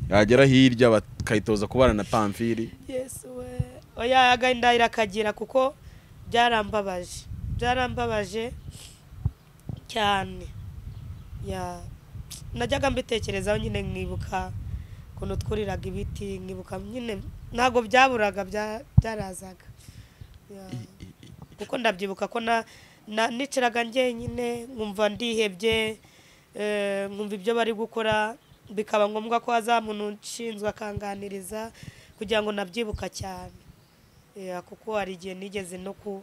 S2: yagera hirya bakayitoza kubana na pamfiri
S1: yesu we oya agahinda irakagira kuko byarambabaje byarambabaje cyane ya najyaga mbitekerezaho nyine nkibuka ukuntu twuriraga ibiti nkibuka nyine ntabwo byaburaga bya- byarazaga Ya. kuko ndabyibuka ko na na- nicaraga njyenyine nkumva ndihebye eh, nkumva ibyo bari gukora bikaba ngombwa ko hazaza umuntu ushinzwe akanganiriza kugira ngo nabyibuka cyane Eh, kuko hari igihe nigeze no ku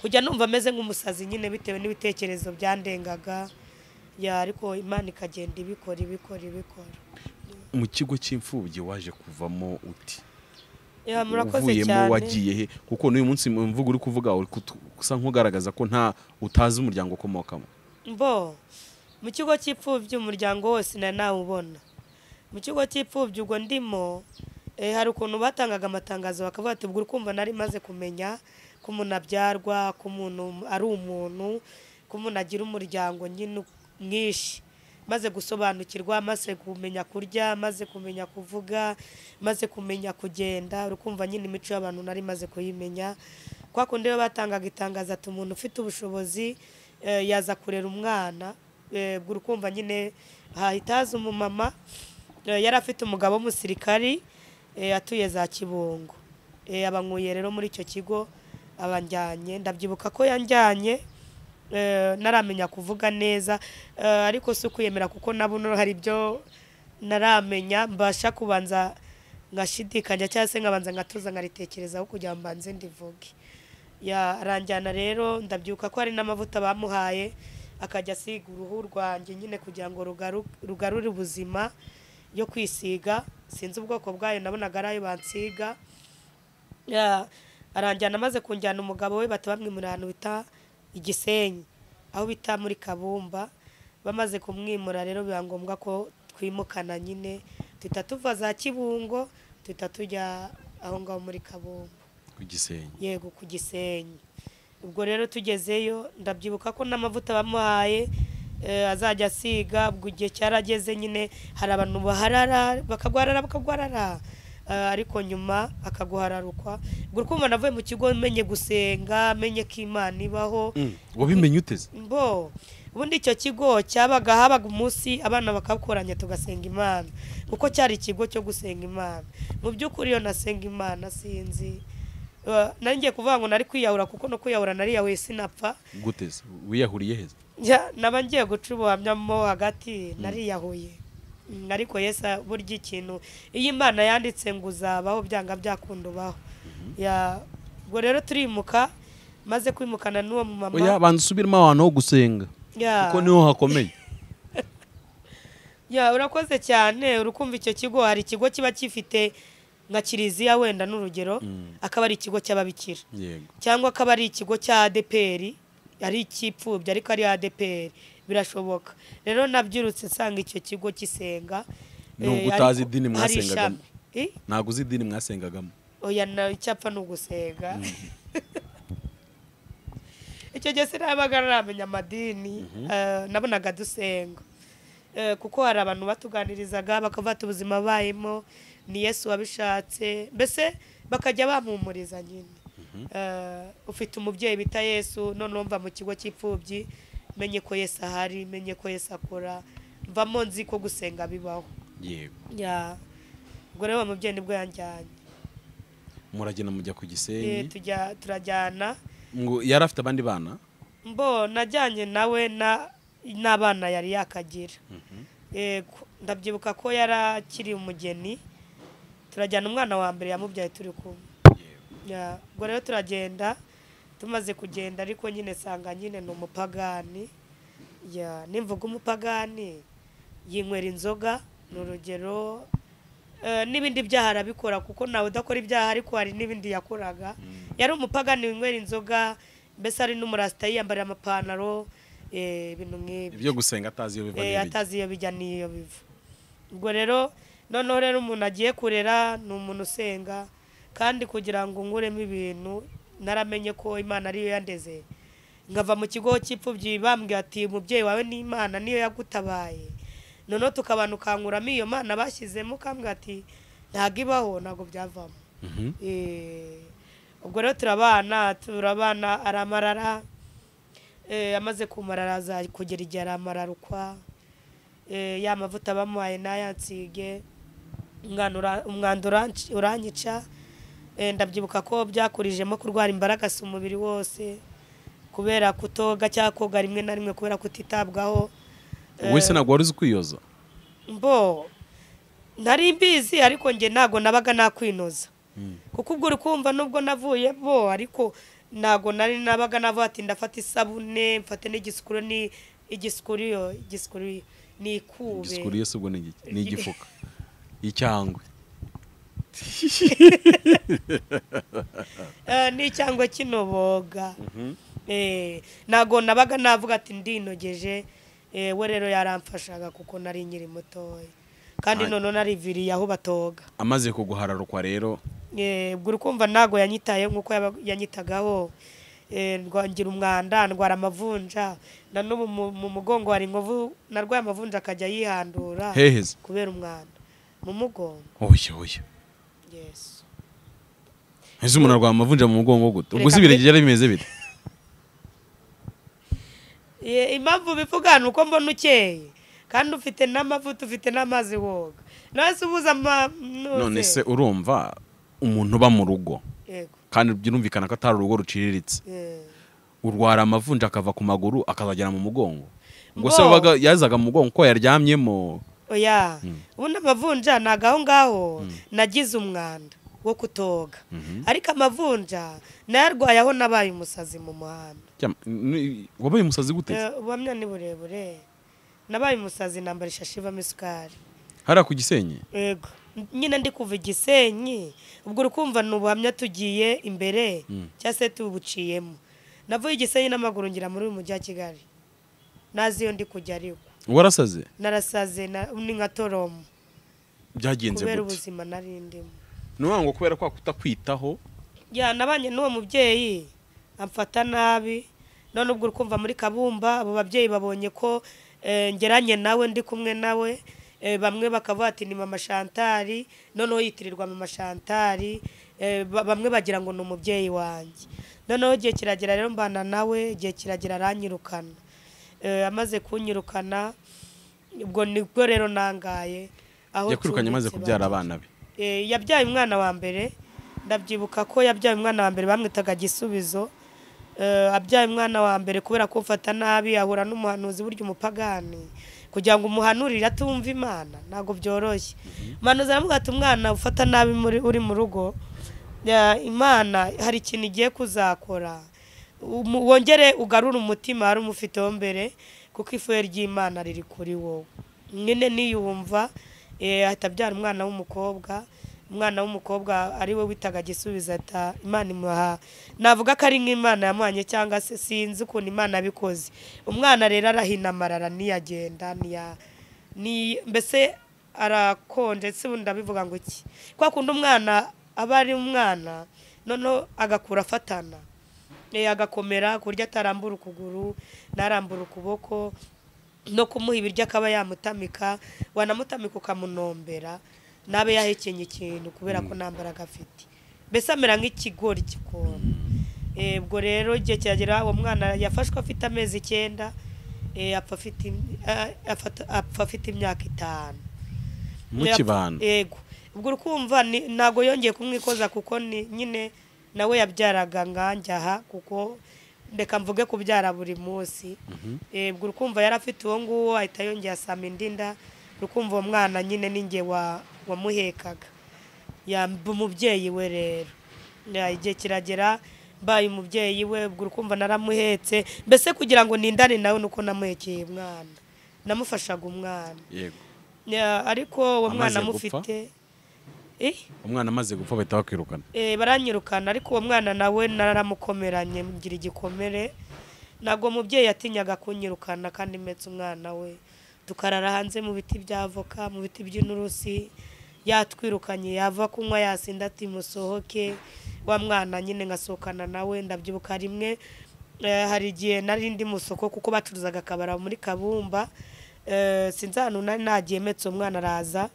S1: kujya numva ameze nk'umusazi nyine bitewe n'ibitekerezo byandengaga ya ariko imana ikagenda ibikora ibikora ibikora
S2: mu kigo cy'imfubyi waje kuvamo uti
S1: Ya, murakoze
S2: uvuyemo
S1: cyane
S2: wagiye he kuko n'uyu munsi mu mvugo uri kuvuga uri kutu- usa nk'ugaragaza ko nta utazi umuryango ukomokamo
S1: mbo mu kigo cy'ipfubyi umuryango wose na nawe ubona mu kigo cy'ipfubyi ubwo ndimo eh, hari ukuntu batangaga amatangazo bakavuga ati ubwo kumva nari maze kumenya ko umuntu abyarwa ko umuntu ari umuntu ko umuntu agira umuryango nyine mwinshi maze gusobanukirwa maze kumenya kurya maze kumenya kuvuga maze kumenya kugenda urukumva nyine imico y'abantu nari maze kuyimenya kwa kundi iyo batangaga itangazo ati umuntu ufite ubushobozi eh, yaza kurera umwana eh, ubwo urukumva nyine hahita haza umumama eh, yari afite umugabo w'umusirikari eh, atuye za kibungo Eh, abanyweye rero muri icyo kigo abanjyanye ndabyibuka ko yanjyanye eh, naramenya kuvuga neza eh, ariko si ukwiyemera kuko nabuno hari ibyo naramenya mbasha kubanza ngashidikanya cyangwa se nkabanza ngatuza nkaritekerezaho kugira ngo mbanze ndivuge yaranjyana rero ndabyuka ko hari n'amavuta bamuhaye akajya asiga uruhu rwanjye nyine kugira ngo rugaru- rugarure ubuzima yo kwisiga sinzi ubwoko bwayo nabonaga ari ayo bansiga Ya, aranjyana amaze kunjyana umugabo we bahita bamwimura ahantu bita igisenyi aho bita muri kabumba bamaze kumwimura rero biba ngombwa ko twimukana nyine duhita tuva za kibungo duhita tujya aho ngaho muri kabumba
S2: ku gisenyi
S1: yego ku gisenyi ubwo rero tugezeyo ndabyibuka ko n'amavuta bamuhaye eh, azajya asiga ubwo igihe cyarageze nyine hari abantu baharara bakagwarara bakagwarara Eh, ariko nyuma akaguhararukwa ubwo urumva navuye mu kigo menye gusenga menye ko imana ibaho
S2: wabimenye uteze
S1: bo ubundi icyo kigo cyabaga habaga umunsi abana bakakoranya tugasenga imana kuko cyari ikigo cyo gusenga imana mu by'ukuri iyo nasenga imana sinzi Eh, nari ngiye kuvuga ngo nari kwiyahura kuko no kwiyahura nariyahuye sinapfa
S2: guteze wiyahuriye heza
S1: Njya- naba ngiye guca ubuhamyamo hagati nariyahuye Mm, ariko yesu burya ikintu iyo imana yanditse ngo uzabaho byanga byakunda ubaho Ya- ubwo rero turimuka maze kwimukana n'uwo mumama
S2: oya banza usubiremo ahantu ho gusenga
S1: Ya.
S2: kuko niho hakomeye
S1: ya urakoze cyane urukumva icyo kigo hari ikigo kiba gifite nka kiliziya wenda n'urugero akaba ari ikigo cy'ababikira
S2: yego
S1: cyangwa akaba ari ikigo cya adeperi ari icy'ipfubyi ariko ari adeperi birashoboka rero nabyirutse nsanga icyo kigo gisenga eh,
S2: Nubwo utazi
S1: ariko
S2: idini
S1: hari
S2: mwasengagamo.
S1: ishami. Eh?
S2: ntabwo uzi idini mwasengagamo
S1: oya na icyapfa ni ugusenga icyo gihe sinabaga naramenya amadini eh, nabonaga dusenga Eh, kuko hari abantu batuganirizaga bakavuga ati ubuzima bayemo ni yesu wabishatse mbese bakajya bampumuriza nyine Eh, ufite umubyeyi bita yesu noneho mva mu kigo cy'imfubyi menye ko yesu ahari menye ko yesu akora mvamo nzi ko gusenga bibaho
S2: yego
S1: Ya. ubwo rero uwo mubyeyi nibwo yanjyanye
S2: muragenda mujya ku
S1: Eh,
S2: gisenyi
S1: tujya turajyana
S2: ngo yari afite abandi bana
S1: mbo najyanye nawe na n'abana yari yakagira Yego, ndabyibuka ko yari akiri umugeni turajyana umwana wa mbere yamubyaye turi kumwe Ya, ubwo rero turagenda tumaze kugenda ariko nyine sanga nyine ni umupagani Ya, nimvuga umupagani yinywera inzoga ni urugero Eh, n'ibindi byaha arabikora kuko nawe udakora ibyaha ariko hari n'ibindi yakoraga yari umupagani winywera inzoga mbese ari n'umurasita yiyambarira amapantaro eh, ibintu nk'ibyo
S2: ibyo gusenga atazi iyo biva
S1: Eh,
S2: n'ibijya.
S1: atazi iyo bijya n'iyo biva ubwo rero noneho rero umuntu agiye kurera ni umuntu usenga kandi kugira ngo nkuremo ibintu naramenye ko imana ariyo yandeze nkava mu kigo cy'imfubyi bambwiye ati umubyeyi wawe ni imana niyo yagutabaye noneho tukabana ukankuramo iyo mana bashyizemo ukambwira ati ntabwo ibaho ntabwo byavamo
S2: Mhm.
S1: Eh, ubwo rero turabana turabana aramarara Eh, amaze kumara araza kugera igihe aramararukwa Eh, ya mavuta bamuhaye nayansige umwanda uranci- uranyica Eh, ndabyibuka ko byakurijemo kurwara imbaraga si umubiri wose kubera kutoga cyangwa koga rimwe na rimwe kubera kutitabwaho
S2: wowe se ntabwo wari uzi kwiyoza
S1: mbo nari mbizi ariko njye ntabwo nabaga nakwinoza kuko ubwo uri kumva nubwo navuye bo ariko ntabwo nari nabaga navuga ati ndafata isabune mfate n'igisukuru ni igisukuriyo igisukuriyo ni
S2: igisikuru
S1: ikube
S2: yose ubwo ni igiki- ni igifuka icyangwe
S1: Eh, ni cyangwa kinoboga Eh, ntabwo nabaga navuga ati ndinogeje Eh, we rero yaramfashaga kuko nari nkiri mutoya kandi
S2: Ay-
S1: noneho nariviriye aho batoga
S2: amaze kuguhararukwa rero
S1: Eh, ubwo uri kumva ntabwo yanyitaye nk'uko yaba- yanyitagaho Eh, ndwangira umwanda ndwara amavunja na n'ubu mu- mu mugongo hari inkovu narwaye amavunja akajya yihandura
S2: heheze
S1: kubera umwanda mu mugongo
S2: oya oya
S1: yesu
S2: ese umuntu arwaye amavunja mu mugongo gute ubwo
S1: Reka
S2: se
S1: pe-
S2: ibirenge byari bimeze bite
S1: Eh, impamvu bivuga ni uko mbona ukeye kandi ufite n'amavuta ufite n'amazi woga nawe se ubuze ama nuze.
S2: none se urumva umuntu uba mu rugo
S1: yego
S2: kandi birumvikana ko atari urugo ruciriritse
S1: Eh.
S2: urwara amavunja akava ku maguru akazagera mu mugongo ubwo se
S1: Ngo.
S2: wabaga yazaga mu mugongo ko yaryamyemo
S1: oya ubundi amavunja ntabwo aho ngaho nagize umwanda wo kutoga ariko amavunja nayarwaye aho nabaye umusazi mu muhanda
S2: Cyam- ni- wabaye umusazi gute
S1: Eh, ubuhamya ni burebure nabaye umusazi nambara ishashi ivamo isukari
S2: hariya ku gisenyi
S1: yego nyine ndi kuva igisenyi ubwo uri kumva ni ubuhamya tugiye imbere cyangwa se tubuciyemo navuye igisenyi n'amaguru ngira muri uyu mujyi wa kigali nazi iyo ndi kujya ariko
S2: warasaze
S1: narasaze na- ni nka toromo
S2: byagenze
S1: kubera
S2: gute
S1: ubuzima nari ndimo
S2: ni ukuvuga ngo kubera kwa kutakwitaho
S1: ya nabanye n'uwo mubyeyi amfata nabi none ubwo uri kumva muri kabumba abo babyeyi babonye ko eh, ngeranye nawe ndi kumwe nawe eh, bamwe bakavuga ati ni mama shantari noneho yitirirwa mama shantari eh, ba- bamwe bagira ngo ni umubyeyi wanjye noneho igihe kiragera rero mbana nawe igihe kiragera aranyirukana Eh, amaze kunyirukana ubwo nibwo rero nangaye aho
S2: yakwirukanye amaze
S1: acumbitse
S2: kubyara
S1: bari.
S2: abana be
S1: Eh, yabyaye umwana wa mbere ndabyibuka ko yabyaye umwana wa mbere bamwitaga gisubizo Eh, abyaye umwana wa mbere kubera ko mfata nabi ahura n'umuhanuzi burya umupagani kugira ngo umuhanurire atumva imana ntabwo byoroshye umuhanuzi aravuga ati umwana ufata nabi muri- uri mu rugo ya, imana hari ikintu igiye kuzakora Umu- wongere ugarure umutima wari umufiteho mbere kuko ifuhe ry'imana riri kuri wowe nyine niyumva eh, ahita abyara umwana w'umukobwa umwana w'umukobwa ari we witaga gisubiza ata imana imuha navuga ko ari nk'imana yamuhanye cyangwa se sinzi ukuntu imana yabikoze umwana rero arahinamara araniyagenda niya ni mbese arakonje si ubundi ndabivuga ngo iki kwa kundi umwana aba ari umwana noneho agakura afatana Eh, agakomera ku buryo atarambura ukuguru ntarambura ukuboko no kumuha ibiryo akaba yamutamika wanamutamika ukamunombera nabe yahekenye ikintu kubera ko nta mbaraga afite mbese amera nk'ikigori gikona Eh, ubwo rero igihe kiragera uwo mwana yafashwe afite amezi icyenda eh, apfa afite im- a- afata- apfa afite imyaka itanu
S2: mu
S1: Yap-
S2: kibano
S1: yego ubwo urukumva ni- ntabwo yongeye kumwikoza kuko ni nyine nawe yabyaraga nkanjyaha kuko reka mvuge kubyara buri munsi Eh, ubwo urukumva yari afite uwo nguwo ahita yongera asama indi nda urukumva uwo mwana nyine ninjye wa- wamuhekaga yamba umubyeyi we rero Ya, igihe kiragera mbaye umubyeyi we ubwo urukumva naramuhetse mbese kugira ngo nindane nawe nuko namuhekeye umwana namufashaga umwana
S2: yego
S1: Ya, ariko uwo
S2: Amaze
S1: mwana
S2: gupfa?
S1: amufite Eh,
S2: umwana amaze gupfa bahita bakwirukana
S1: eh, baranyirukana ariko uwo mwana nawe naramukomeranye ngira igikomere ntabwo mubyeyi yatinyaga kunyirukana kandi metse umwana we tukarara hanze mu biti bya avoka mu biti by'inturusi yatwirukanye yava kunywa yasinda ati musohoke wa mwana nyine ngasohokana nawe ndabyibuka rimwe eh, hari igihe nari ndi mu soko kuko bacuruzaga akabara muri kabumba eh, sinzi ahantu nari nagiye metse umwana araza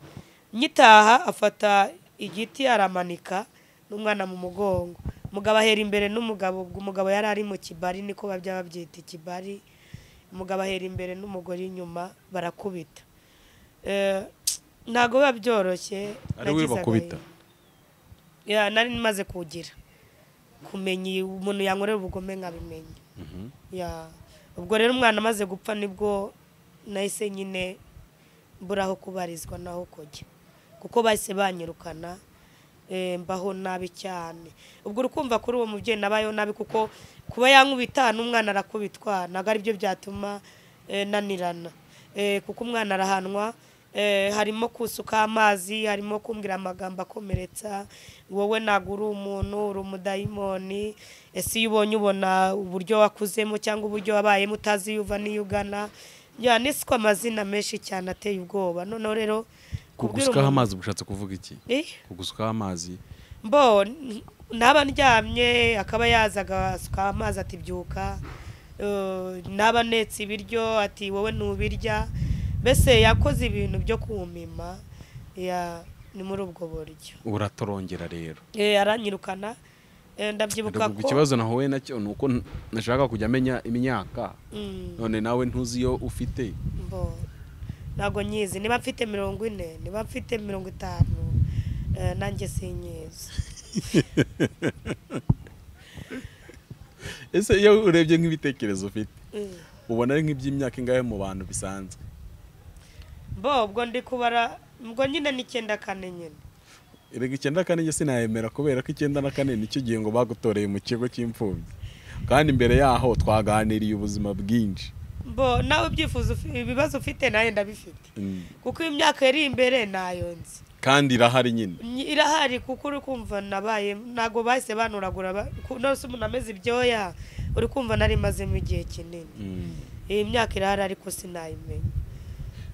S1: nyitaha afata igiti aramanika n'umwana mu mugongo umugabo ahera imbere n'umugabo ubwo umugabo yari ari mu kibari niko babya babyita ikibari umugabo ahera imbere n'umugore inyuma barakubita Eh, ntabwo biba byoroshye
S2: ari we
S1: nagize
S2: bakubita
S1: agahinda. Ya, nari maze kugira kumenya iyi- umuntu yankorera ubugome nkabimenya Ya. ubwo rero umwana amaze gupfa nibwo nahise nyine mbura aho kubarizwa naho kujya kuko bahise banyirukana eh, mbaho nabi cyane ubwo urukumva kuri uwo mubyeyi nabayeho nabi kuko kuba yankubita n'umwana arakubitwa ntabwo aribyo byatuma eh, nanirana Eh, kuko umwana arahanwa eh, harimo kusuka amazi harimo kumbwira amagambo akomeretsa wowe ntabwo uri umuntu uri umudayimoni ese iyo ubonye ubona uburyo wakuzemo cyangwa uburyo wabayemo utazi iyo uva n'iyo ugana yaniswe amazina menshi cyane ateye ubwoba noneho rero kubwira umuntu-
S2: kugusukaho amazi ushatse kuvuga iki
S1: Eh?
S2: kugusukaho amazi
S1: mbo n- naba ndyamye akaba yaza agasuka amazi ati byuka eh, naba netse ibiryo ati wowe ntubirya mbese yakoze ibintu byo kumima ya- ni muri ubwo buryo
S2: uratorongera rero
S1: Eh, aranyirukana Eh, ndabyibuka
S2: ubwo
S1: ko
S2: ikibazo nahuye nacyo ni uko nashaka kujya amenya imyaka
S1: Mm,
S2: none nawe ntuzi iyo ufite
S1: mbo ntabwo nyizi niba mfite mirongo ine niba mfite mirongo itanu eh, nanjye sinyizi
S2: ese iyo urebye nk'ibitekerezo ufite
S1: Mm.
S2: ubona ari nk'iby'imyaka ingahe mu bantu bisanzwe
S1: mbo ubwo ndi kubara ubwo nyine n'icyenda kane nyine
S2: erega icyenda kane njye sinayemera kubera ko icyenda na kane nicyo gihe ngo bagutoreye mu kigo cy'imfubyi kandi imbere yaho twaganiriye ubuzima bwinshi
S1: mbo nawe ubyifuza ufi- ibibazo ufite nawe ndabifite
S2: Mm.
S1: kuko imyaka iri imbere nayo nzi
S2: kandi irahari nyine
S1: Ny- irahari kuko uri kumva nabaye ntabwo bahise banuragura ba- ku- nose umuntu ameze ibyoya uri kumva nari mazemo igihe kinini
S2: Mm.
S1: iyi myaka irahari ariko sinayimenya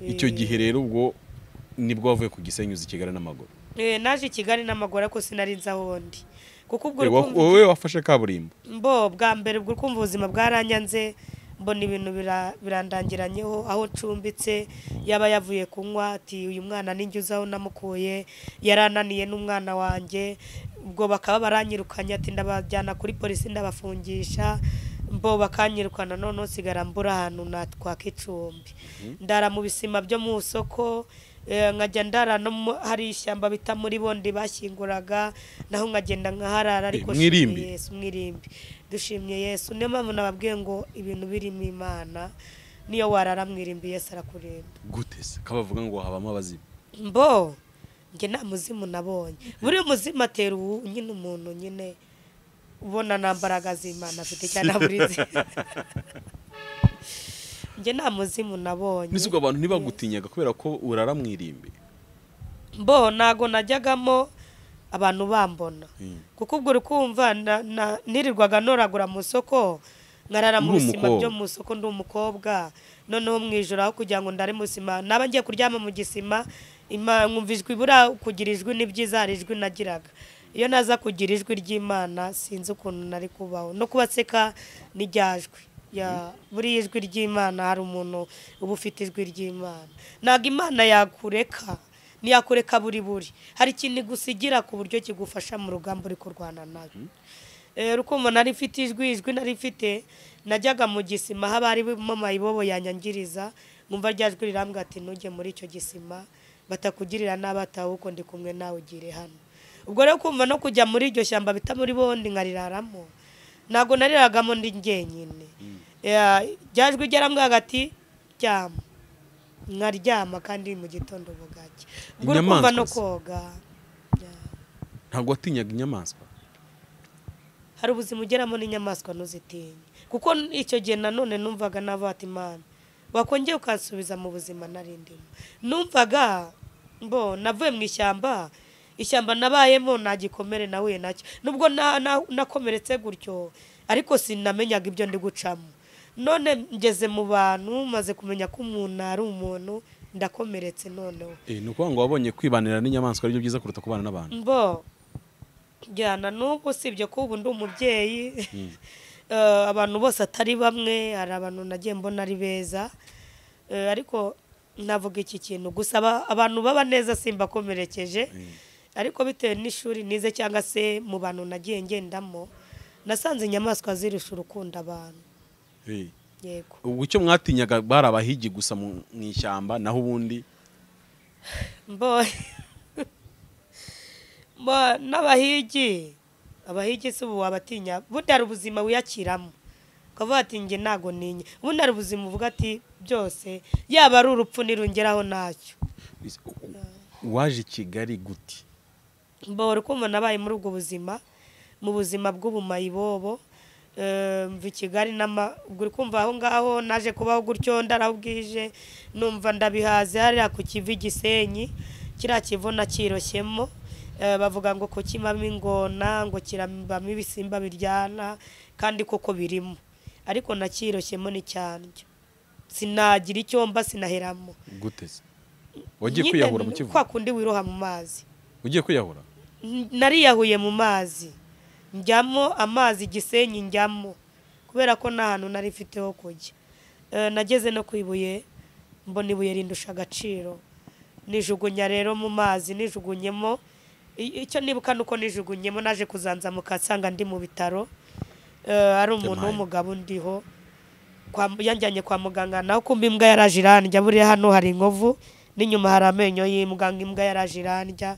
S2: icyo
S1: Eh,
S2: gihe rero ubwo nibwo wavuye ku gisenyi uzi kigali n'amaguru
S1: eh, naje i kigali n'amaguru ariko sinari nzi aho ndi kuko ubwo uri
S2: Eh, wa-
S1: kumva
S2: wowe wafashe kaburimbo
S1: mbo bwa mbere ubwo kumva ubuzima bwaranyanze mbona ibintu bira- birandangiranyeho aho ncumbitse yaba yavuye kunywa ati uyu mwana ninjye uzi aho namukuye yarananiye n'umwana wanjye ubwo bakaba baranyirukanye ati ndabajyana kuri polisi ndabafungisha mbo bakanyirukana noneho nsigara mbura ahantu natwaka icumbi ndara mu bisima byo mu isoko eh, nkajya ndara no mu- hari ishyamba bita muri bondi bashyinguraga naho nkagenda nkaharara ariko
S2: Eh, mwirimbi?
S1: nshimiye yesu mwirimbi dushimye yesu niyo mpamvu nababwiye ngo ibintu birimo imana niyo warara mwirimbi yesu arakurinda
S2: gute se ko bavuga ngo habamo abazimu
S1: mbo njye nta muzimu nabonye buri muzimu atera ubu nyine umuntu nyine ubona nta mbaraga z'imana afite cyane aburizi njye nta muzimu nabonye
S2: nese ubwo abantu ntibagutinyaga kubera ko urara mu irimbi
S1: mbo ntago najyagamo abantu bambona
S2: Mm.
S1: kuko ubwo uri kumva na- na- nirirwaga noragura mu isoko nkarara mu
S2: Uri
S1: bisima
S2: umukobwa.
S1: byo mu isoko ndi umukobwa noneho mu ijoro aho kugira ngo ndare mu isima naba ngiye kuryama mu gisima ima- nkumva ijwi buriya kugira ijwi ni byiza hari ijwi nagiraga iyo naza kugira ijwi ry'imana sinzi ukuntu nari kubaho no kubaseka ni rya jwi ya buriya ijwi ry'imana hari umuntu uba ufite ijwi ry'imana ntabwo imana yakureka ntiyakureka buri buri hari ikintu igusigira ku buryo kigufasha mu rugamba uri kurwana nayo Eh, rukundo nari mfite ijwi ijwi nari mfite najyaga mu gisima haba harimo amayibobo yanyangiriza nkumva rya jwi rirambwira ati ntujye muri icyo gisima batakugirira n'abatawe uko ndi kumwe nawe ugire hano ubwo rero kumva no kujya muri iryo shyamba bita muri bondi nkariraramo ntabwo nariragamo ndi njyenyine Eh, rya jwi ryarambwira ati ryama nkaryama kandi mu gitondo bugacya ubwo uri kumva no
S2: Inyamaswa se?
S1: koga
S2: ntabwo watinyaga inyamaswa
S1: hari ubuzima ugeramo n'inyamaswa ntuzitinye kuko icyo gihe nanone numvaga navuga ati imana wakongera ukansubiza mu buzima nari ndimo numvaga mbo navuye mu ishyamba ishyamba nabayemo nta gikomere nahuye nacyo nubwo na- na- nakomeretse gutyo ariko sinamenyaga ibyo ndi gucamo none ngeze mu bantu maze kumenya ko umuntu ari umuntu ndakomeretse noneho
S2: Eh, ni ukuvuga ngo wabonye kwibanira n'inyamaswa aribyo byiza kuruta kubana n'abantu
S1: mbo njyana n'ubu usibye ko ubu ndi umubyeyi Eh, abantu bose atari bamwe hari abantu nagiye mbona ari beza Eh, ariko navuga iki kintu gusa aba- abantu baba neza simbakomerekeje ariko bitewe n'ishuri nize cyangwa se mu bantu nagiye ngendamo nasanze inyamaswa zirusha urukundo abantu
S2: Eh,
S1: yego
S2: ubwo icyo mwatinyaga bari abahigi gusa mu mu ishyamba naho ubundi
S1: mbo mbo n'abahigi abahigi si ubu wabatinya bundi hari ubuzima wiyakiramo ukavuga ati njye ntago ntinya ubundi hari ubuzima uvuga ati byose yaba ari urupfu nirungeraho ntacyo
S2: waje i kigali gute
S1: mbora ukumva nabaye muri ubwo buzima mu buzima bw'ubumayibobo eh, mva i kigali n'ama- ubwo uri kumva aho ngaho naje kubaho gutyo ndarabwije numva ndabihaze hariya ku kivi gisenyi kiriya kivu nakiroshyemo Eh, bavuga ngo kukimamo ingona ngo kirabamo ibisimba biryana kandi koko birimo ariko nakiroshyemo ni cyandyo sinagira icyo mba sinaheramo
S2: gute se wagiye
S1: Nyine
S2: kwiyahura mu
S1: ni
S2: kivu
S1: kwa kundi wiroha mu mazi
S2: ugiye kwiyahura
S1: N- nariyahuye mu mazi njyamo amazi gisenyi njyamo kubera ko nta hantu nari mfite ho kujya Eh, nageze no ku ibuye mbona ibuye rindusha agaciro nijugunya rero mu mazi nijugunyemo I- icyo nibuka ni uko nijugunyemo naje kuzanzamuka nsanga ndi mu bitaro Eh, ari umuntu
S2: Yampaye.
S1: w'umugabo ndiho kwa- yanjyanye kwa muganga naho kumba imbwa yaraje irandya buriya hano hari inkovu n'inyuma hari amenyo y'imbwa imbwa yaraje irandya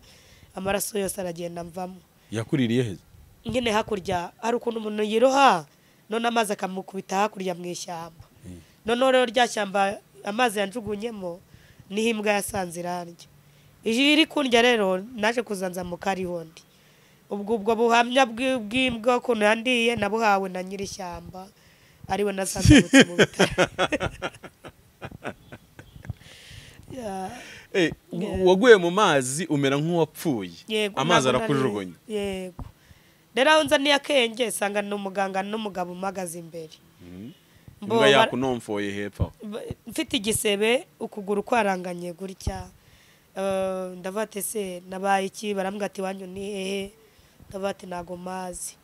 S1: amaraso yose aragenda amvamo
S2: yakuririye heza
S1: nyine hakurya hari ukuntu umuntu yiroha none amazi akamukubita hakurya mu ishyamba noneho rero rya shyamba amazi yanjugunyemo niho imbwa yasanze irarya iji iri kundya rero naje kuzanzamuka ariho ndi ubwo ubwo buhamya bw'i- bw'imbwa ukuntu yandiye nabuhawe na nyiri ishyamba ariwe nasanzamutse mu bitaro Ya,
S2: Eh, w-
S1: Yeah.
S2: waguye mu mazi umera nk'uwapfuye
S1: yego,
S2: amazi
S1: ntabwo nari-
S2: arakujugunya
S1: yego rero aho nza akenge sanga ni umuganga n'umugabo umagaze imbere Mbo-
S2: imbwa
S1: bara-
S2: yakunomfoye hepfo aho.
S1: Ba- mfite igisebe ukuguru kwaranganye gutya Eh, ndavuga ati se nabaye iki barambwira ati wanyu ni hehe ndavuga ati ntago mazi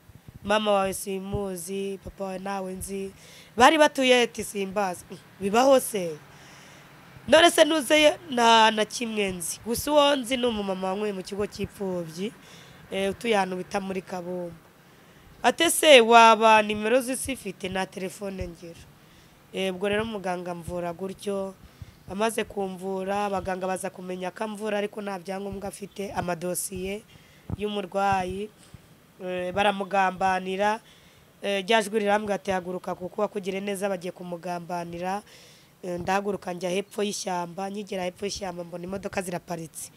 S1: mama wawe simuzi papa wawe nawe nzi bari batuye ati simbazi Mm, bibaho se none se nuzeyo nta na kimwe nzi gusa uwo nzi ni umumama wanyweye mu kigo cy'imfubyi eh, utuye ahantu bita muri kabumbu ate se waba nimero z'isi ifite na telefone ngira Eh, ubwo rero muganga mvura gutyo amaze kumvura abaganga baza kumenya ko amvura ariko nta byangombwa afite amadosiye y'umurwayi Eh, baramugambanira Eh, rya jwi rirambwira ati haguruka kuko wakugire neza bagiye kumugambanira Eh, ndahaguruka njya hepfo y'ishyamba nkigera hepfo y'ishyamba mbona imodoka ziraparitse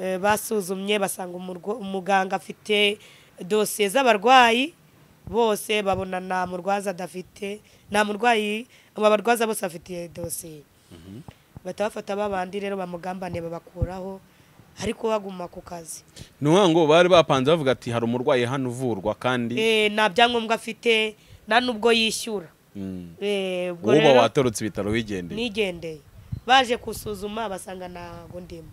S1: Eh, basuzumye basanga umurwa- umuganga afite dosiye z'abarwayi bose babona nta murwaza adafite nta murwayi aba barwaza bose bafite dosiye bahita bafata babandi rero bamugambaniye babakuraho ariko baguma ku kazi
S2: ni ukuvuga ngo bari bapanze bavuga ati hari umurwayi hano uvurwa kandi
S1: Eh, nta byangombwa afite nta n'ubwo yishyura
S2: Mm.
S1: Eh, ubwo
S2: wowe uba
S1: rero-
S2: watorotse ibitaro wigendeye
S1: nigendeye baje gusuzuma basanga ntabwo ndimo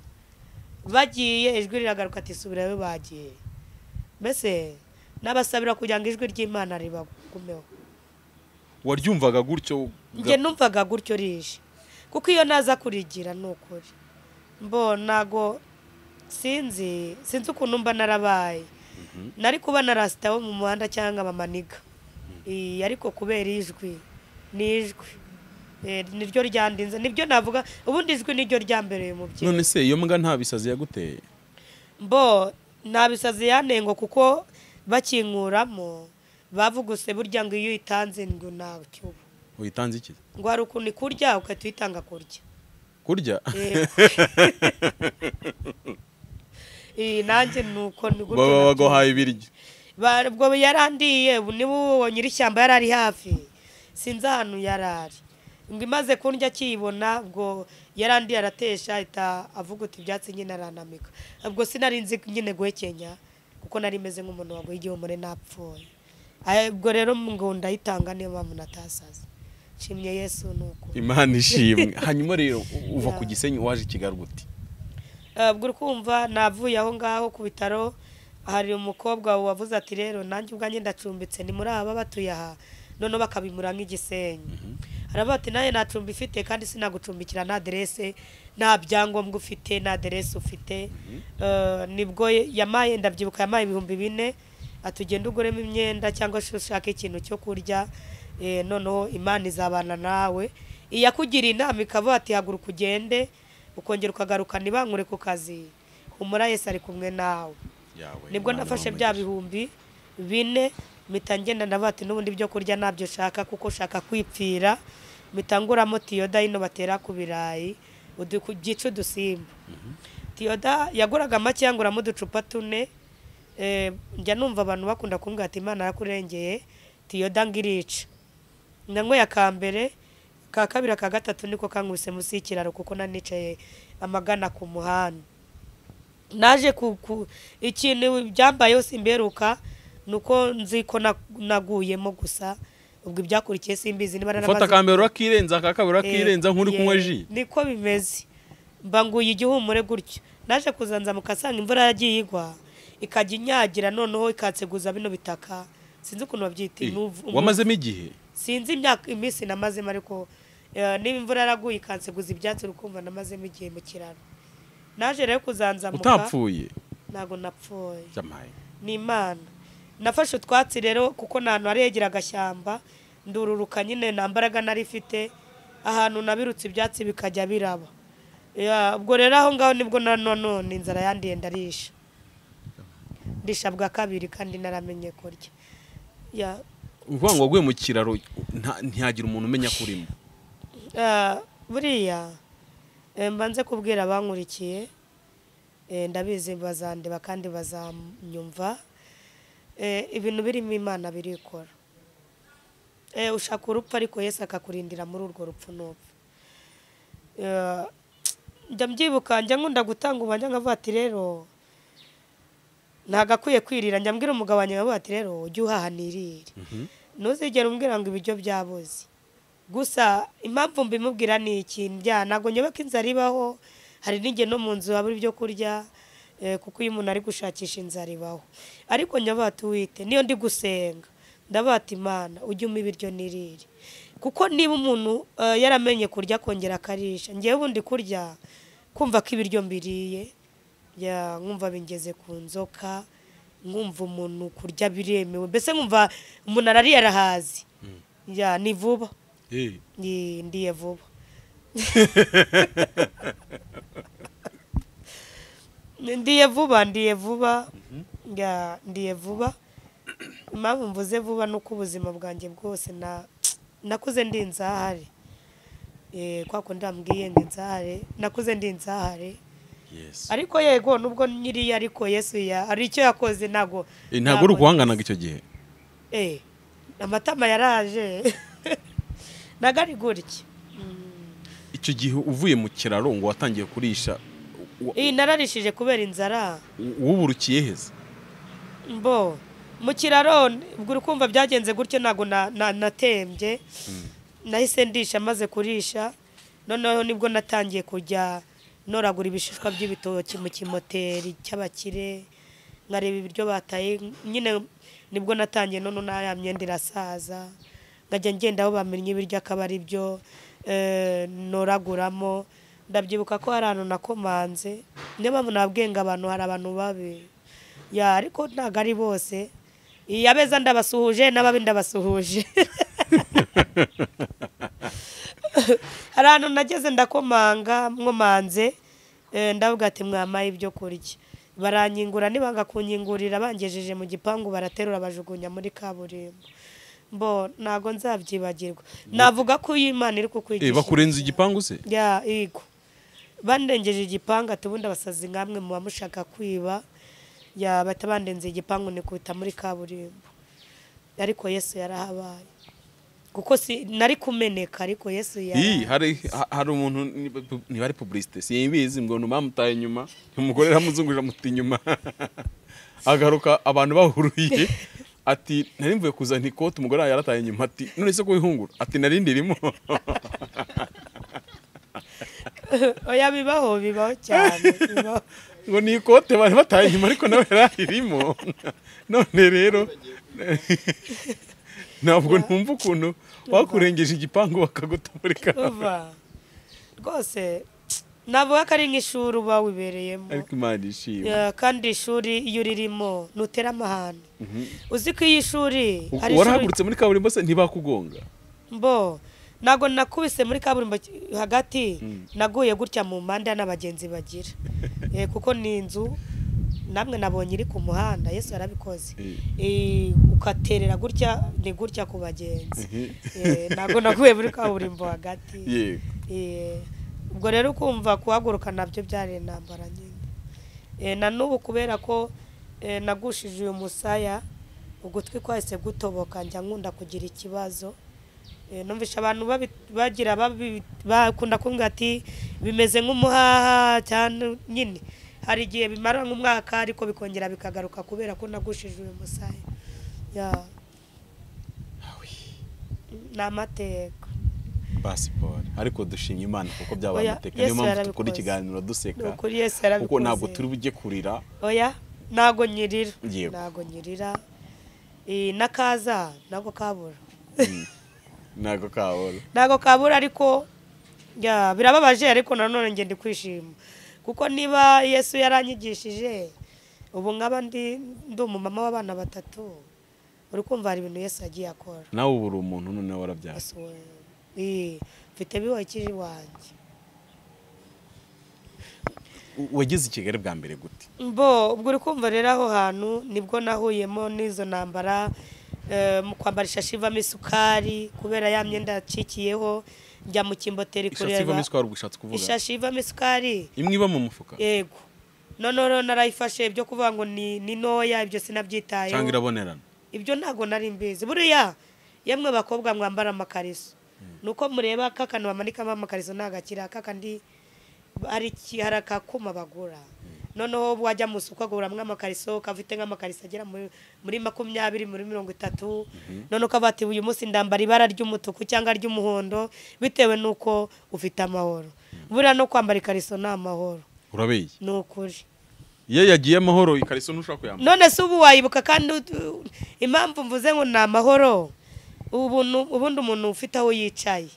S1: bagiye ijwi riragaruka ati subirayo bagiye mbese n'abasabira kugira ngo ijwi ry'imana ribagumeho
S2: waryumvaga gutyo
S1: njye numvaga gutyo rije kuko iyo naza kurigira ni ukuri mbo ntago sinzi sinzi ukuntu mba narabaye nari kuba narasitawe mu muhanda cyangwa bamaniga Eh, ariko kubera ijwi ni ijwi Eh, niryo ryandinze nibyo navuga ubundi ijwi niryo ryambereye mu byinshi
S2: none se iyo mbwa nta bisazi yaguteye
S1: mbo nta bisazi yanengo kuko bakinkuramo bavuguse burya ngo iyo uyitanze ngo nta cyubu
S2: uyitanze iki
S1: ngo hari ukuntu ikurya ugahita uyitanga kurya
S2: kurya
S1: Eh. Eh, nanjye ni uko ni gutyo
S2: baba
S1: nabyo.
S2: baguhaye ibiryo
S1: Ba- ubwo yarandiye ubu niba uwo nyir'ishyamba yari ari hafi sinzi ahantu yari ari ngo imaze kundya akiyibona ubwo yarandiye aratesha ahita avuga uti ibyatsi nyine aranamika ubwo sinari nzi nyine guhekenya kuko nari meze nk'umuntu waguye igihumure napfuye Aye, ubwo rero ngo ndayitanga niyo mpamvu natasaze nshimye yesu ni uko
S2: imana ishimwe hanyuma rero uva
S1: Ya.
S2: ku gisenyi waje i kigali gute
S1: Eh, ubwo uri kumva navuye aho ngaho ku bitaro hari umukobwa wavuze ati rero nanjye ubwanjye ndacumbitse ni muri aba batuye aha noneho bakabimura nk'igisenyi aravuga ati nawe nta cumbi ifite kandi sinagucumbikira nta aderese nta byangombwa ufite nta aderese ufite Eh, nibwo yamaye ndabyibuka yamaye ibihumbi bine atugenda uguremo imyenda cyangwa se ushaka ikintu cyo kurya Eh, noneho imana izabana nawe iyakugiriye inama ikavuga ati haguruka ugende ukongera ukagaruka ntibangure ku kazi humura yesu ari kumwe nawe
S2: yawe
S1: nibwo nafashe bya bihumbi bine mpita ngenda ndavuga ati n'ubundi byo kurya ntabyo ushaka kuko ushaka kwipfira mitanguramo tiyoda ino batera ku birayi uduku- byica udusimba tiyoda yaguraga make yanguramo uducupa tune eh, njya numva abantu bakunda kumbwira ati imana yarakurengeye tiyoda ngo irica nanyweye aka mbere ka kabiri aka gatatu niko kankubise munsi y'ikiraro kuko nanicaye amagana ku muhanda naje ku ku- ikintu byambayeho simberuka ni uko nzi ko na- naguyemo gusa ubwo ibyakurikiye simbizi niba
S3: ufata
S1: naramaze
S3: aka mbere urakirenza aka kabiri
S1: Eh,
S3: urakirenza nk'uri kunywa
S1: yeah,
S3: ji
S1: niko bimeze mba nguye igihumure gutyo naje kuzanza mukasanga imvura yagiye igwa ikajya inyagira noneho ikanseguza bino bitaka sinzi ukuntu babyita
S3: Eh,
S1: inuvu-
S3: wamazemo igihe
S1: sinzi imyaka iminsi namazemo ariko eh, niba imvura yaraguye ikanseguza ibyatsi urukumva namazemo igihe mu kiraro naje rero kuzanzamuka
S3: utapfuye
S1: ntabwo napfuye
S3: Jamaye.
S1: ni imana nafashe utwatsi rero kuko nta hantu haregera agashyamba ndururuka nyine nta mbaraga nari ifite ahantu nabirutse ibyatsi bikajya biraba Ya, ubwo rero aho ngaho nibwo na none inzara yandiye ndarisha ndisha bwa kabiri kandi naramenye kurya Ya,
S3: uvuga ngo waguye mu kiraro nta- ntihagira umuntu umenya ko urimo
S1: Ah, buriya eh, mba nze kubwira abankurikiye eh, ndabizi bazandeba kandi bazanyumva Eh, ibintu birimo imana birikora Eh, ushaka urupfu ariko yesu akakurindira muri urwo rupfu n'urupfu Eh, njya mbyibuka njya nkunda gutanga ubanjya nkavuga ati rero ntabwo akwiye kwirira njya mbwira umugabo wanjye nkavuga ati rero ujye uhaha nirire ntuzigere umbwira ngo ibiryo byabuze gusa impamvu mbimubwira ni iki njya ntabwo nyoboka inzara ibaho hari n'igihe no mu nzu habura ibyo kurya eh, kuko iyo umuntu ari gushakisha inzara ibaho ariko nyoboka ati wite niyo ndi gusenga ndavuga ati imana ujye umpa ibiryo nirire kuko niba umuntu eh, yaramenye kurya akongera akarisha ngewe ubundi kurya kumva ko ibiryo mbiriye ya nkumva bingeze ku nzoka nkumva umuntu kurya biremewe mbese nkumva umuntu arariye arahazi ya ni vuba
S3: Eh,
S1: Ndi- ndiye vuba ndiye vuba ndiye vuba ya ndiye vuba impamvu mvuze vuba ni uko ubuzima bwanjye bwose na nakuze ndi inzahare Eh, kwa kundi bambwiye ngo inzahare nakuze ndi inzahare
S3: yes.
S1: ariko yego nubwo nyiriya ariko yesu ya hari icyo yakoze ntago
S3: Eh, ntabwo uri guhanganaga icyo gihe
S1: Eh, amatama yaraje ntago ari gutya Mm.
S3: icyo gihe uvuye mu kiraro ngo watangiye kurisha wa-
S1: iyi nararishije kubera inzara
S3: u- wuburukiye heza
S1: mbo mu kiraro ubwo uri kumva byagenze gutyo ntabwo na- na- natembye nahise ndisha maze kurisha noneho nibwo natangiye kujya noragura ibishishwa by'ibitoki mu kimoteri cy'abakire nkareba ibiryo bataye nyine nibwo natangiye noneho na ya myenda irasaza nkajya ngenda aho bamennye ibiryo akaba ari byo eh, noraguramo ndabyibuka ko hari ahantu nakomanze niyo mpamvu nabwiye ngo abantu hari abantu babi ya ariko ntabwo ari bose iyo abeza ndabasuhuje n'ababi ndabasuhuje hari ahantu nageze ndakomanga nkomanze eh, ndavuga ati mwampaye ibyo kurya baranyingura nibanga kunyingurira bangejeje mu gipangu baraterura bajugunya muri kaburimbo mbo ntago nzabyibagirwa navuga ko iyo imana iri
S3: Eh,
S1: kukwigisha
S3: bakurenza igipangu se
S1: ya yego bandengeje igipangu ati ubundi abasazi nkamwe muba mushaka kwiba ya bahita bandenze igipangu nikubita muri kaburimbo ariko yesu yarahabaye kuko si nari kumeneka ariko yesu
S3: Ih,
S1: yarahabaye
S3: hari ha- hari umuntu ni- niba ari publicite simbizi ngo ni bamutaye inyuma umugore aramuzungurira amuta inyuma agaruka abantu bahuruye ati nari mvuye kuzana ikote umugore wanjye yarataye inyuma ati none se ko wihungura ati nari ndirimo
S1: oya bibaho bibaho cyane bibaho
S3: ngo ni ikote bari bataye inyuma ariko nawe yarayirimo none rero ntabwo numva ukuntu bakurengeje igipangu bakaguta muri karabu
S1: uva rwose navuga ko ari nk'ishuri uba wibereyemo
S3: ariko imana ishima
S1: Ya, kandi ishuri iyo uririmo ntutera amahane uzi ko iyo ishuri hari ishuri
S3: warahagurutse muri kaburimbo se ntibakugonga
S1: mbo ntabwo nakubise muri kaburimbo ki- hagati naguye gutya mu mpande n'abagenzi bagira Eh, kuko ni inzu namwe nabonye iri ku muhanda yesu yarabikoze
S2: Eh.
S1: Eh, ugaterera gutya ni gutya ku bagenzi
S2: Mhm.
S1: Eh, ntabwo naguye muri kaburimbo hagati
S2: yego
S1: Eh, ubwo rero ukumva kuhaguruka nabyo byari intambara nyine Eh, na n'ubu kubera ko eh, nagushije uyu musaya ugutwi kwahise gutoboka njya nkunda kugira ikibazo Eh, numvisha abantu babi- bagira babi- bakunda kumbwira ati bimeze nk'umuhaha cyane nyine hari igihe bimara nk'umwaka ariko bikongera bikagaruka kubera ko nagushije uyu musaya Ya. ni amateka
S2: pasiporo ariko dushimye imana kuko byabaye
S1: Oya,
S2: amateka
S1: Yesu
S2: niyo mpamvu
S1: yarabikoze.
S2: dukora ikiganiro
S1: ni
S2: duseka
S1: ukuri yesu
S2: kuko ntabwo
S1: yarabikoze
S2: turi bujye kurira
S1: oya ntago nyirira
S2: Yego.
S1: ntago nyirira Eh, n'akaza ntago kabura
S2: ntabwo kabura
S1: ntago kabura ariko ya birababaje ariko nanone njye ndi kwishima kuko niba yesu yaranyigishije ubu nkaba ndi ndi umumama w'abana batatu uri kumva hari ibintu yesu yagiye akora
S2: nawe ubu uri umuntu noneho warabyaye
S1: Yesu we Eh, mfite bihoyikije iwanjye
S2: U- wageze i kigali bwa mbere gute
S1: bo ubwo uri kumva rero aho hantu nibwo nahuyemo n'izo ntambara eh, mu kwambara ishashi ivamo isukari kubera ya myenda yacikiyeho njya mu kimboteri
S2: ishatsi ivamo
S1: kureba
S2: isukari ubwo ushatse kuvuga
S1: ishashi ivamo isukari
S2: imwe iba mu mufuka
S1: yego noneho rero narayifashe ibyo kuvuga ngo ni ni ntoya ibyo
S2: cyangwa
S1: sinabyitayeho
S2: irabonerana
S1: ibyo ntabwo nari mbizi buriya yemwe bakobwa mwambara amakariso nuko mureba ka kantu bamanikamo amakariso ntagakira ka kandi hari iki- hari akakuma bagura noneho wajya mu isoko aguramwo amakariso kafite nk'amakariso agera muri- muri makumyabiri muri mirongo itatu noneho ukaba ati uyu munsi ndambara ibara ry'umutuku cyangwa ry'umuhondo bitewe n'uko ufite amahoro buriya no kwambara ikariso ni amahoro
S2: urabeye
S1: ni ukuri
S2: iyo yagiye amahoro ikariso ntushobora kuyambara
S1: none se ubu wayibuka kandi ut- impamvu mvuze ngo ni amahoro ubuntu- ubundi umuntu ufite aho yicaye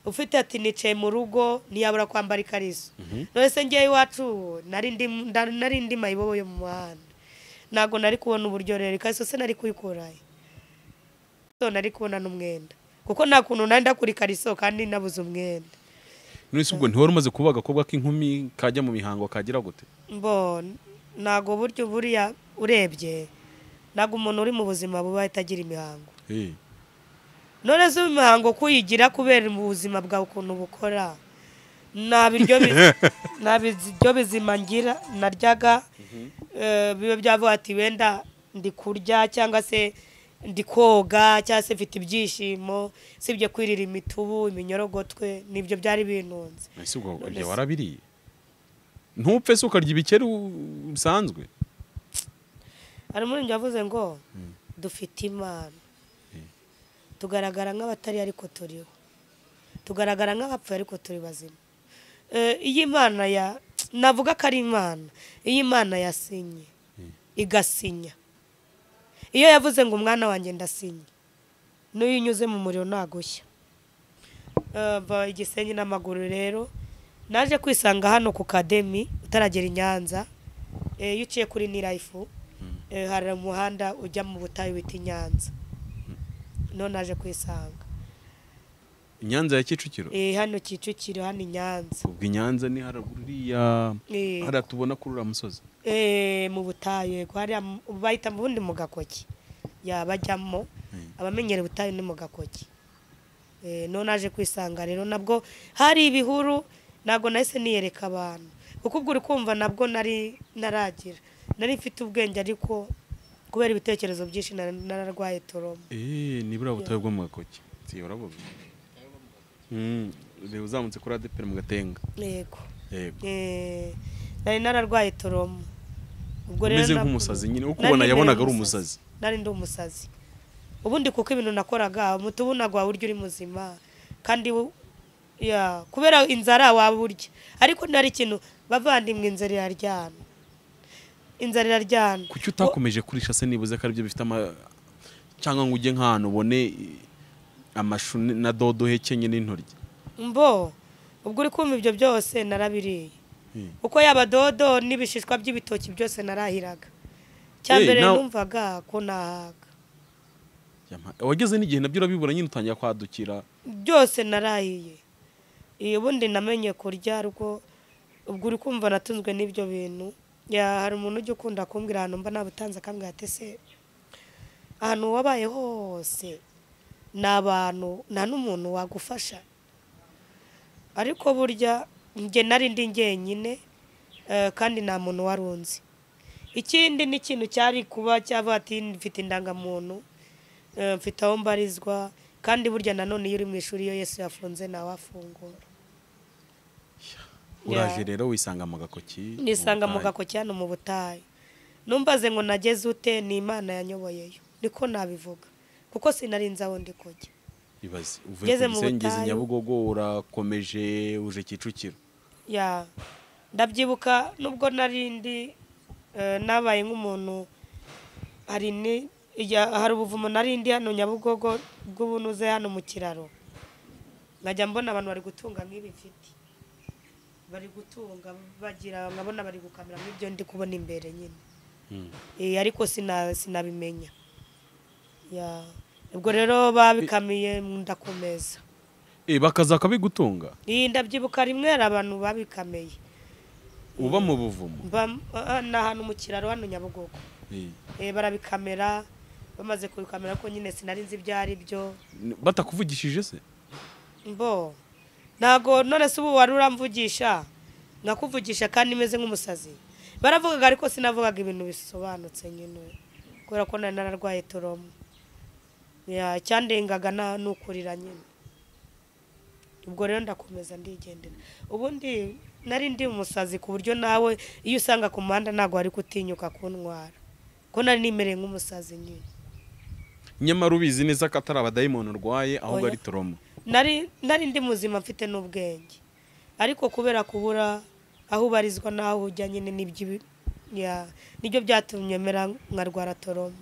S1: ufite ati nicaye mu rugo ntiyabura kwambara ikariso none se ngewe iwacu ubu, nari ndi- nda- nari ndi mayibobo yo mu muhanda ntabwo nari kubona uburyo rero ikariso se nari kuyikurayo so nari kubona n'umwenda kuko nta kuntu nari ndakura ikariso kandi nabuze umwenda
S2: none se ubwo ntiwari umaze kuba agakobwa k'inkumi kajya mu mihango kagira gute
S1: mbo ntabwo buryo buriya urebye ntabwo umuntu uri mu buzima buba ahita agira imihango
S2: Eh,
S1: none se imihango kuyigira kubera mu buzima bwawe ukuntu bukora nta biryo bi- nta biryo bizima ngira naryaga eh, bibe byavuga ati wenda ndi kurya cyangwa se ndi koga cyangwa se mfite ibyishimo sibyo kwirira imitubu iminyorogotwe nibyo byari bintunze
S2: none se ubwo
S1: None
S2: ibyo
S1: se-
S2: warabiriye ntupfe se ukarya ibikeri u- bisanzwe
S1: hari umuririmbyi yavuze ngo dufite imana tugaragara nk'abatari ariko turiho tugaragara nk'abapfuye ariko turi bazima Eh, iyi imana ya navuga ko ari imana iyi imana yasinye igasinya iyo yavuze ngo umwana wanjye ndasinye n'iyo unyuze mu muriro ntagushya Eh, mva igisenyi n'amaguru rero naje kwisanga hano ku kademi utaragera i nyanza Eh, iyo uciye kuri nirayifu eh, hari umuhanda ujya mu butayu bita i nyanza none naje kwisanga
S2: i nyanza ya kicukiro
S1: Eh, hano kicukiro hano i nyanza
S2: ubwo i nyanza ni haraguru uriya
S1: Eh,
S2: hariya tubona kuri uriya musozi
S1: eh, mu butayu yego hariya mu- bahita mu bundi mu gakoki yabajyamo abamenyera ubutayu ni mu gakoki Eh, none naje kwisanga rero nabwo hari ibihuru ntabwo nahise niyereka abantu kuko ubwo uri kumva nabwo nari naragira nari mfite ubwenge ariko kubera ibitekerezo byinshi nari- nararwaye toroma
S2: Eh, ni buriya butayu bwo mu gakoki si urabuga Mm, reba uzamutse kuri adeperi mu gatenga
S1: yego
S2: yego
S1: Eh, nari nararwaye toromo ubwo
S2: umeze
S1: nabwo-
S2: nk'umusazi nyine uko
S1: nari
S2: ubona yabonaga ari
S1: mberewe
S2: umusazi
S1: nari ndi umusazi ubundi kuko ibintu nakoraga umutubunaga urya uri muzima kandi wo- ya kubera inzara waba urya ariko nari ikintu bavandimwe inzara iraryana inzara iraryana
S2: kuki utakomeje kurisha se nibuze ko aribyo bifite ama cyangwa ngo ujye nk'ahantu ubone eh, amashu ni- na dodo hekenye n'intoryi
S1: mbo ubwo uri kumva ibyo byose narabiriye
S2: Mm.
S1: kuko yaba dodo n'ibishishwa by'ibitoki byose narahiraga cya
S2: Eh,
S1: mbere
S2: nawe-
S1: numvaga ko nahaga
S2: Yampa- wageze n'igihe nabyo urabibura nyine utangira kwadukira
S1: byose narahiye iyo ubundi namenye kurya ariko ubwo uri kumva natunzwe n'ibyo bintu Ya, hari umuntu ujya ukunda kumbwira ahantu mba nabutanze akambwira ati se ahantu wabaye hose ni abantu nta n'umuntu wagufasha ariko burya njye nari ndi njyenyine eh, kandi nta muntu wari unzi ikindi ni ikintu cyari kuba cyaba ati mfite indangamuntu eh, mfite aho mbarizwa kandi burya nanone iyo uri mu ishuri iyo yesu yafunze nawe afungura
S2: uraje
S1: Ya.
S2: rero wisanga mu gakoki mu
S1: nisanga mu
S2: butayu.
S1: gakoki hano mu butayu numbaze ngo nageze ute ni imana yanyoboyeyo niko nabivuga kuko sinarinze aho ndi kujya
S2: ibaze uvuye
S1: Ngeze
S2: ku
S1: mu
S2: gisengezi
S1: butayu.
S2: nyabugogo urakomeje uje kicukiro
S1: ya ndabyibuka nubwo nari ndi eh, nabaye nk'umuntu hari ni ijya- hari ubuvumo nari ndi hano nyabugogo bw'ubunuze hano mu kiraro nkajya mbona abantu bari gutunga nk'ibi mfite bari gutunga bagira nkabona bari gukamera nk'ibyo ndi kubona imbere nyine Eh, ariko sina- sinabimenya Ya. ubwo rero babikamiye ndakomeza
S3: Eh, bakaza bakabigutunga
S1: iyi ndabyibuka rimwe hari abantu babikameye
S3: uba mu buvumo
S1: Mba- ah, ni ahantu mu kiraro hano nyabugogo
S2: Eh,
S1: Eh, barabikamera bamaze kubikamera ko nyine sinari nzi ibyo ari byo
S3: batakuvugishije se
S1: mbo ntago none se ubu wari uramvugisha nkakuvugisha kandi meze nk'umusazi baravugaga ariko sinavugaga ibintu bisobanutse nyine kubera ko nari nararwaye toromo Ya, icyandengaga na- ni ukurira nyine ubwo rero ndakomeza ndigendera ubundi nari ndi umusazi ku buryo nawe iyo usanga ku muhanda ntabwo wari gutinyuka kuntwara ko nari nimereye nk'umusazi nyine
S3: nyamara ubizi neza ko atari abadayimoni urwaye ahubwo
S1: Oya.
S3: ari toromo
S1: nari nari ndi muzima mfite n'ubwenge ariko kubera kubura aho ubarizwa n'aho ujya nyine n'ibyo ya- nibyo byatumye mera nkarwara toromo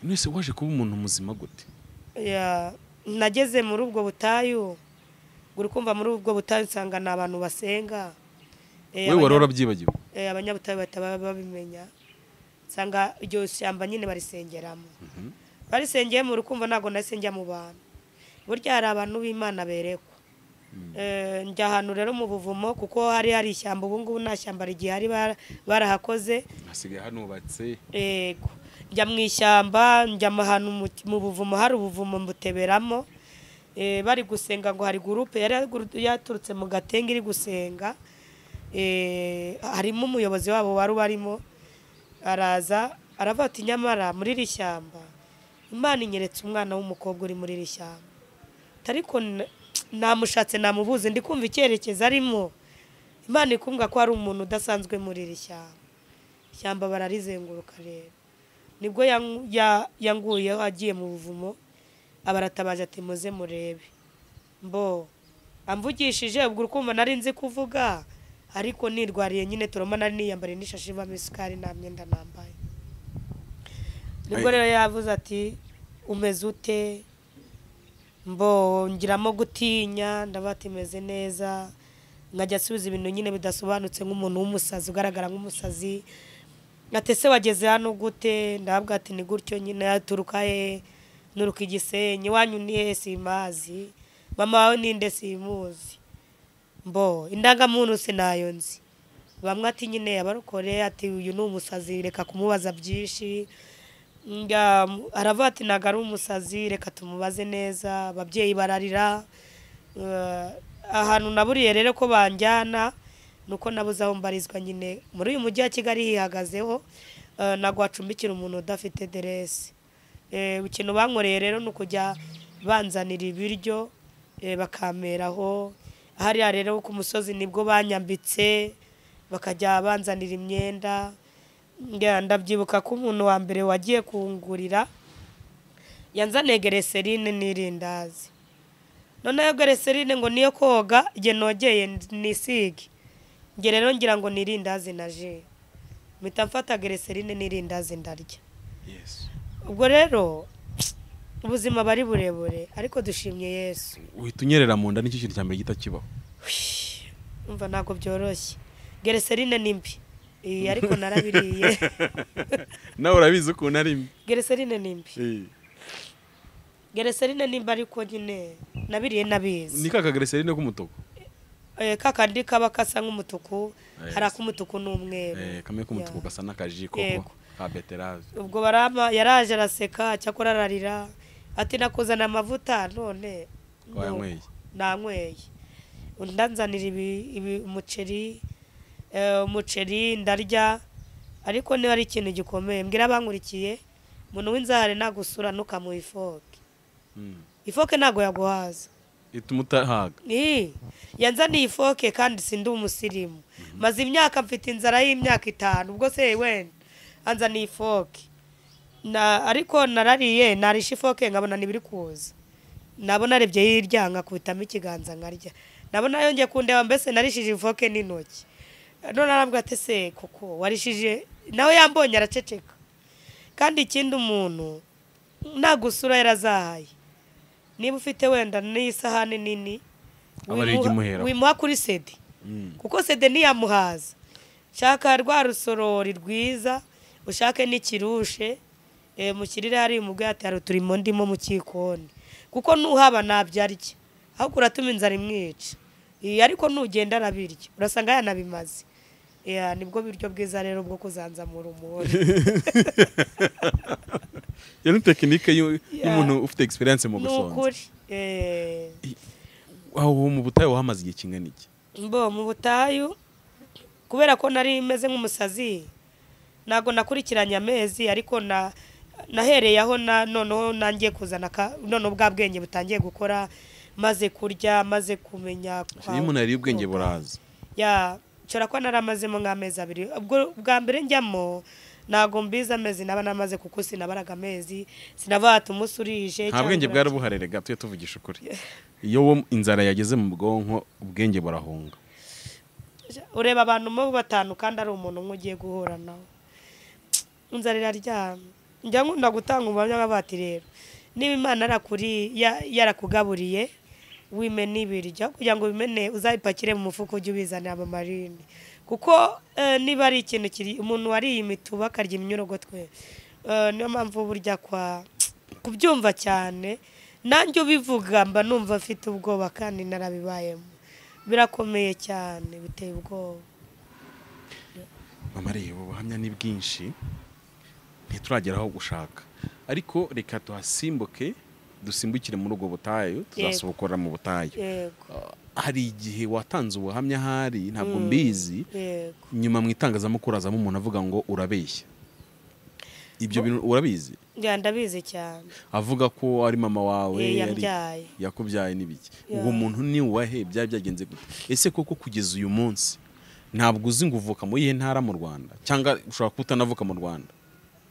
S3: mwese waje kuba umuntu muzima gute
S1: Ya, nageze muri ubwo butayu uri kumva muri ubwo butayu nsanga ni abantu basenga Eh,
S3: wowe wari
S1: abanya-
S3: warabyibagiwe
S1: eh, abanyabutayu bahita ba- babimenya nsanga iryo shyamba nyine barisengeramo barisengeyemo uri kumva ntabwo narisengera mu bantu burya hari abantu b'imana berekwa Eh, njya ahantu rero mu buvumo kuko hari hari ishyamba ubu ngubu nta shyamba rigihari bara- barahakoze
S3: hasigaye hanubatse
S1: yego njya mu ishyamba njya mu hantu mu- mu buvumo hari ubuvumo mbuteberamo Eh, bari gusenga ngo hari gurupe yari yagu- yaturutse mu gatenge iri gusenga Eh, harimo umuyobozi wabo wari ubarimo araza aravuga ati nyamara muri iri shyamba imana inyeretse umwana w'umukobwa uri muri iri shyamba ariko namushatse namubuze ndi kumva icyerekezo arimo imana ikumbwa ko hari umuntu udasanzwe muri iri shyamba ishyamba bararizenguruka rero nibwo yang- ya- yanguyeho agiye mu buvumo abaratabaje ati muze murebe mbo amvugishije ubwo urukumva nari nzi kuvuga ariko nirwariye nyine turoma nari niyambariye n'ishashi ibamo isukari nta myenda nambaye nibwo rero yavuze ati umeze ute mbo ngiramo gutinya ndavuga ati meze neza nkajya asubiza ibintu nyine bidasobanutse nk'umuntu w'umusazi ugaragara nk'umusazi ati se wageze hano gute ndahabwa ati ni gutyo nyine aturuka he nturuka igisenyi iwanyu ni he simazi mama wawe ninde simuzi mbo indangamuntu sinayo nzi bamwe ati nyine abarokore ati uyu ni umusazi reka kumubaza byinshi nga aravuga ati ntabwo ari umusazi reka tumubaze neza ababyeyi bararira Eh, ahantu naburiye rero ko banjyana ni uko nabuze aho mbarizwa nyine muri uyu mujyi wa kigali hihagazeho eh, ntabwo wacumbikira umuntu udafite deresi ikintu bankoreye rero ni ukujya banzanira ibiryo eh, bakameraho hariya rero ku musozi nibwo banyambitse bakajya banzanira imyenda Nga- ndabyibuka ko umuntu wa mbere wagiye kungurira yanzaniye gereserine n'irindazi noneho gereserine ngo niyo koga igihe nogeye nisige njye rero ngira ngo nirindazi na ji mpita mfata gereserine n'irindazi ndarya
S3: yesu
S1: ubwo rero ubuzima bari burebure ariko dushimye yesu
S3: uhita unyerera mu nda nicyo kintu cya mbere gihita kibaho
S1: umva ntabwo byoroshye gereserine ni mbi Iyi, ariko narabiriye
S3: nawe urabizi ukuntu ari mbi
S1: gereserine ni mbi
S3: Eh,
S1: gereserine nimba ariko nyine nabiriye nabizi
S3: ni ka kagereserine k'umutuku
S1: eh, kakandi kaba kasa nk'umutuku
S2: Eh,
S1: hari ak'umutuku n'umweru
S2: Eh, kamwe k'umutuku gasa n'akaji
S1: Yego.
S2: koko ka beterave
S1: ubwo barama yaraje araseka cyakora ararira ati nakuzana amavuta none
S2: Wanyweye?
S1: nanyweye ndanzanira ibi, ibi umuceri eh, umuceri ndarya ariko niba ari ikintu gikomeye mbwira abankurikiye umuntu w'inzahare nagusura ntukamuha ifoke ifoke ntabwo yaguhaza
S3: ituma utahaga
S1: Ii, yanzaniye ifoke kandi sindi umusirimu maze imyaka mfite inzara y'imyaka itanu ubwo se wenda anzaniye ifoke na ariko narariye narisha ifoke nkabona ntibiri kuza nabona arebye hirya nkakubitamo ikiganza nkarya nabona yongeye kundeba mbese narishije ifoke n'intoki none arambwira ati se koko warishije nawe yambonye araceceka kandi ikindi umuntu nagusura yarazahaye niba ufite wenda n'isahani nini
S2: Aba ari
S1: wimuha-
S2: ikimuheraho.
S1: wimuha kuri sede kuko sede ntiyamuhaza shaka rwa rusorori rwiza ushake n'ikirushe eh, mushyirire hari umugore ati hari uturimo ndimo mu kikoni kuko nuhaba nabyarya ahubwo uratuma inzara imwica Eh, ariko nugenda arabirya urasanga yanabimaze Yeah, nibwo biryo bwiza rero bwo kuzanzamura umuntu
S3: iyo ni tekinike y'u-
S1: Yeah.
S3: y'umuntu ufite egisperiyanse mu
S1: ni
S3: gusonza
S1: ukuri Eh,
S3: aho mu butayu wahamaze igihe kingana iki
S1: mbo mu butayu kubera ko nari meze nk'umusazi ntabwo nakurikiranye amezi ariko na nahereye aho na noneho nangiye kuzana ka noneho bwa bwenge butangiye gukora maze kurya maze kumenya
S3: iyo umuntu yariye ubwenge buraza
S1: ya nshobora kuba naramazemo nk'amezi abiri ubwo bwa mbere njyamo ntabwo mbizi amezi naba namaze kuko sinabaraga amezi sinaba hata umunsi urije
S3: nta bwenge bwari buharere gato tujye tuvugisha ukuri iyo wo inzara yageze mu bwonko ubwenge burahunga
S1: ureba abantu mo batanu kandi ari umuntu umwe ugiye guhura nawe inzara iraryamye njya nkunda gutanga ubuhamya nk'abati rero niba imana yarakuri- ya- yarakugaburiye wimene ibiryo kugira ngo ubimene uzabipakire mu mufuka ujye ubizanira mu marini kuko eh, niba ari ikintu kiri umuntu wariye imituba akarya imyorogotwe eh, niyo mpamvu burya kwa kubyumva cyane nanjye ubivuga mba numva mfite ubwoba kandi narabibayemo birakomeye cyane biteye ubwoba
S2: mama reba ubuhamya ni bwinshi ntituragera aho gushaka
S3: ariko reka tuhasimbuke dusimbukire muri ubwo butayu tuzasohokora mu butayu
S1: yego
S3: Ah, hari igihe watanze ubuhamya ahari ntabwo mbizi
S1: yego
S3: nyuma mu itangazamakuru hazamo umuntu avuga ngo urabeshya ibyo bintu urabizi
S1: njya ndabizi cyane
S3: avuga ko ari mama wawe
S1: Eh,
S3: yari-
S1: yambyaye.
S3: yakubyaye n'ibiki
S1: Yeah.
S3: uwo muntu ni uwahe byaba byagenze gute ese koko kugeza uyu munsi ntabwo uzi ngo uvuka muri iyihe ntara mu rwanda cyangwa ushobora kuba utanavuka mu rwanda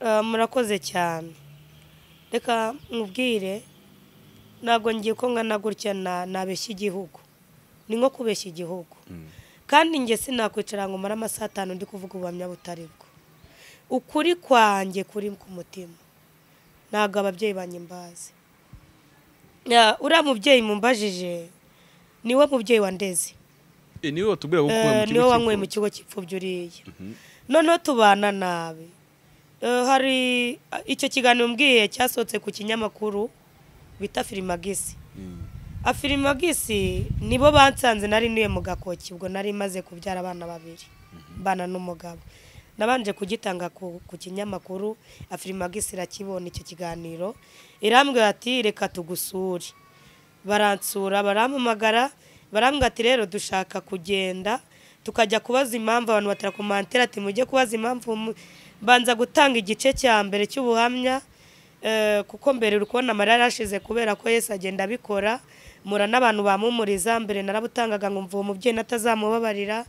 S1: Ah, murakoze cyane reka mubwire ntabwo ngiye ko nkana gutya na- nabeshya igihugu ni nko kubeshya igihugu kandi njye sinakwicara ngo umare amasaha atanu ndi kuvuga ubuhamya butari bwo ukuri kwanjye kuri ku mutima ntabwo ababyeyi banjye mbazi Ya, uriya mubyeyi mumbajije niwe mubyeyi wandeze
S3: Eh, niwe watubwira ko ukuwe
S1: Eh,
S3: mu kigo
S1: niwe wanyweye mu kigo
S3: cy'imfubyi.
S1: cy'imfubyi uriya noneho tubana nabi Eh, hari icyo kiganiro mbwiye cyasohotse ku kinyamakuru bita firimagisi afirimagisi nibo bansanze nari ntuye mu gakoki ubwo nari maze kubyara abana babiri bana n'umugabo nabanje kugitanga ku, ku kinyamakuru afirimagisi irakibona icyo kiganiro irambwira ati reka tugusure baransura barampamagara barambwira ati rero dushaka kugenda tukajya kubaza impamvu abantu batarakomantira ati mujye kubaza impamvu mu- banza gutanga igice cya mbere cy'ubuhamya eh, kuko mbere uri kubona amarira yarashize kubera ko yesu agenda abikora mura n'abantu bamumuriza mbere narabutangaga nkumva uwo mubyeyi natazamubabarira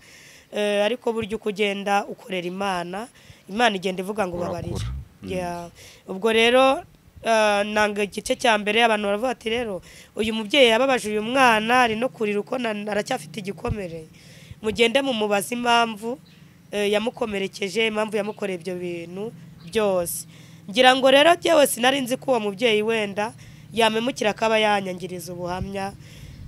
S1: eh, ariko burya uko ugenda ukorera imana imana igenda ivuga ngo babarira Yeah. ubwo rero eh, nanga igice cya mbere abantu baravuga ati rero uyu mubyeyi yababaje uyu mwana ari no kurira uko na- aracyafite igikomere mugende mumubaze impamvu eh, yamukomerekeje impamvu yamukoreye ibyo bintu byose ngira ngo rero njyewe sinari nzi ko uwo mubyeyi wenda yamemukira akaba yanyangiriza ubuhamya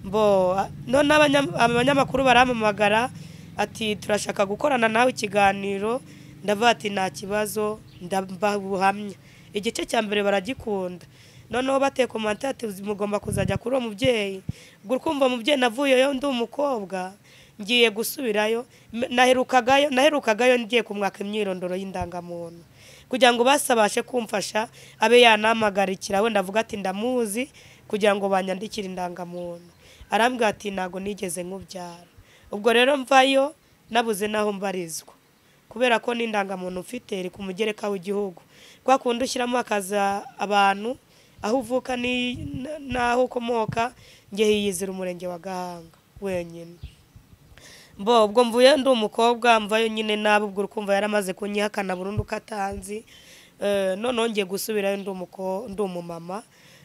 S1: mbo none abanya- abanyamakuru barampamagara ati turashaka gukorana nawe ikiganiro ndavuga ati nta kibazo ndamba buhamya igice cya mbere baragikunda noneho bateye komanta ati "Uzi, mugomba kuzajya kuri uwo mubyeyi ubwo urumva umubyeyi navuyeyo ndi umukobwa ngiye gusubirayo M- naherukagayo naherukagayo ngiye kumwaka imyirondoro y'indangamuntu kugira ngo basabashe kumfasha abe yanampagarikira wenda avuga ati ndamuzi kugira ngo banyandikire indangamuntu arambwira ati ntabwo nigeze nkubyara ubwo rero mvayo nabuze n'aho mbarizwa kubera ko n'indangamuntu mfite iri ku mugereka w'igihugu kwa kundi ushyiramo akaza abantu aho uvuka ni- n- n'aho ukomoka njye hiyizira umurenge wa gahanga wenyine mbo ubwo mvuye ndi umukobwa mvayo nyine nabi ubwo urukumva yaramaze kunyihakana burundu ko atanzi Eh, noneho ngiye gusubirayo ndi umuko- ndi umumama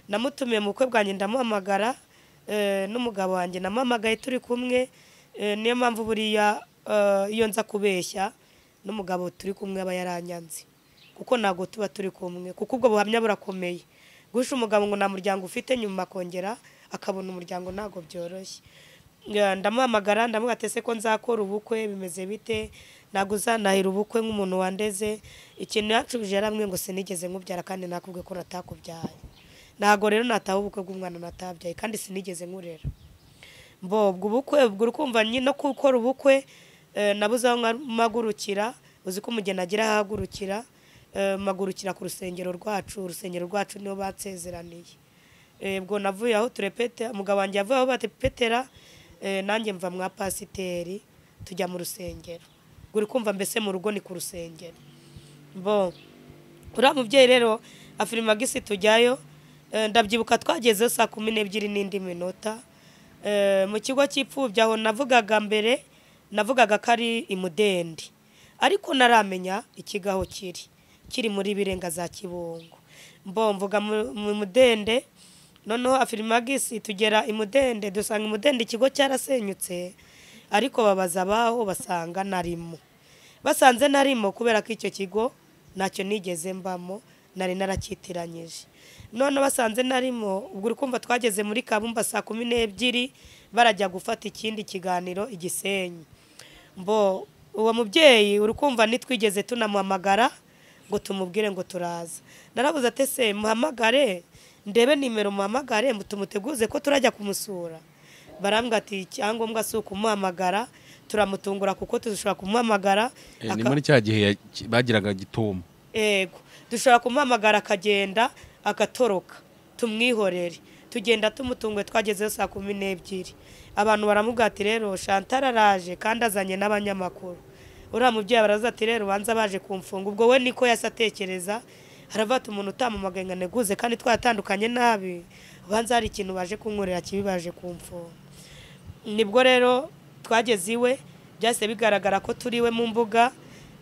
S1: namutumiye mu bukwe bwanjye ndamuhamagara eh, n'umugabo wanjye namuhamagaye turi kumwe Eh, niyo mpamvu buriya eh, iyo nza kubeshya n'umugabo turi kumwe aba yaranyanze kuko ntabwo tuba turi kumwe kuko ubwo buhamya burakomeye guhisha umugabo ngo nta muryango ufite nyuma akongera akabona umuryango ntabwo byoroshye Ya, ndamuhamagara ndamuga ese ko nzakora ubukwe bimeze bite ntabwo uzanahira ubukwe nk'umuntu wandeze ikintu yacubije yaramwe ngo sinigeze nkubyara kandi nakubwe ko natakubyara ntabwo rero nataha ubukwe bw'umwana natabyaye kandi sinigeze nkurera mbo ubwo ubukwe ubwo urukumva nyine no gukora ubukwe eh, nabuze aho nka- mpagurukira uzi ko umugeni agira aho ahagurukira eh, mpagurukira ku rusengero rwacu urusengero rwacu niho bansezeraniye Eh, ubwo navuye aho turepete umugabo wanjye yavuye aho batepetera eh, nanjye mva mwa pasiteri tujya mu rusengero ubwo uri kumva mbese mu rugo ni ku rusengero bo uriya mubyeyi rero afirimagisi tujyayo eh, ndabyibuka twagezeho saa kumi n'ebyiri n'indi minota Eh, mu kigo cy'ipfubyi aho navugaga mbere navugaga ko ari imudendi ariko naramenya ikigaho kiri kiri muri birenga za kibungo mbo mvuga mu mu mudende noneho afirimagisi tugera imudende dusanga imudende ikigo cyarasenyutse ariko babaza abaho basanga narimo basanze narimo kubera ko icyo kigo ntacyo nigeze mbamo nari narakitiranyije none basanze narimo ubwo uri kumva twageze muri kabumba saa kumi n'ebyiri barajya gufata ikindi kiganiro igisenyi mbo uwo mubyeyi uri kumva nitwigeze tunamuhamagara ngo tumubwire ngo turaza narabuze ati ese muhamagare ndebe nimero muhamagare mu tumuteguze ko turajya kumusura barambwira ati icyangombwa si ukumuhamagara turamutungura kuko dushobora kumuhamagara
S4: Eh, ni
S1: aka-
S4: muri cya gihe ya- bagiraga gitomo
S1: ego dushobora kumuhamagara akagenda agatoroka tumwihorere tugenda tumutunguye twagezeho saa kumi n'ebyiri abantu baramubwira ati rero shantara araje kandi azanye n'abanyamakuru uriya mubyeyi baraza ati rero ubanza baje kumfunga ubwo we niko yasa atekereza haravuga ati umuntu utamumagaye ngo aneguze kandi twatandukanye nabi ubanza hari ikintu baje kunkorera kibi baje kumfunga nibwo rero twageze iwe byahise bigaragara ko turi iwe mu mbuga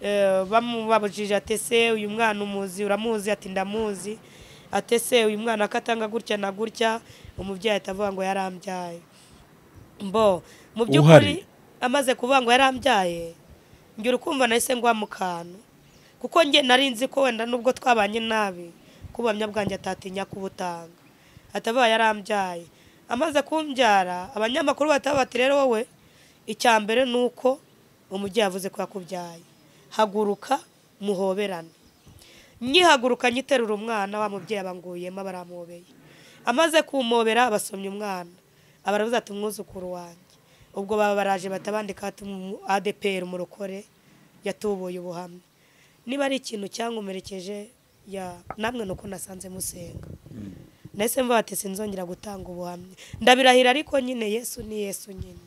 S1: eh, bamubabujije atese uyu mwana umuzi uramuzi ati ndamuzi atese uyu mwana ko atanga gutya na gutya umubyeyi ahita avuga ngo yarambyaye mbo mu by'ukuri
S4: Uhari?
S1: amaze kuvuga ngo yarambyaye njye urukumva nahise ngwa mu kantu kuko njye nari nzi ko wenda nubwo twabanye nabi ko ubuhamya bwanjye atatinya kubutanga ataba yarambyaye amaze kumbyara abanyamakuru bataba bati rero wowe icya mbere ni uko umubyeyi yavuze ko yakubyaye haguruka muhoberane nyihaguruka nyiterura umwana wa mubyeyi abanguyemo baramubeye amaze kumobera basomya umwana abarabuze ati umwuzukuru wanjye ubwo baba baraje batabandika ati "Umu- adepr umurokore yatubuye ubuhamya niba ari ikintu cyankomerekeje ya namwe nuko nasanze musenga ndetse mvuga ati sinzongera gutanga ubuhamya ndabirahira ariko nyine yesu ni yesu nyine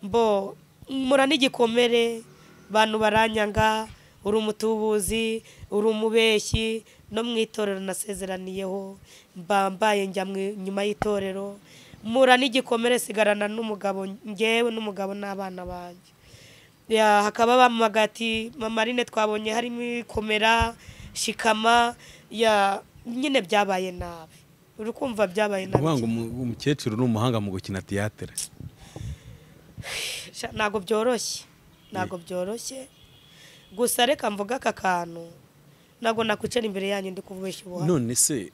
S1: mbo mura n'igikomere bantu baranyanga uri umutubuzi uri umubeshyi no mu itorero nasezeraniyeho mba mbaye njya mu- nyuma y'itorero mura n'igikomere sigarana n'umugabo ngewe n'umugabo n'abana banjye Ya, hakaba bamamaga ati mamarine twabonye harimo komera shikama ya nyine byabaye nabi uri kumva byabaye
S4: ni ukuvuga ngo
S1: nabi
S4: umu- umukecuru ni umuhanga mu gukina tiyatere
S1: Sha- ntabwo byoroshye ntabwo byoroshye gusa reka mvuga aka kantu ntabwo nakwicara imbere yanyu ndi kubeshya ubuhamya
S4: none se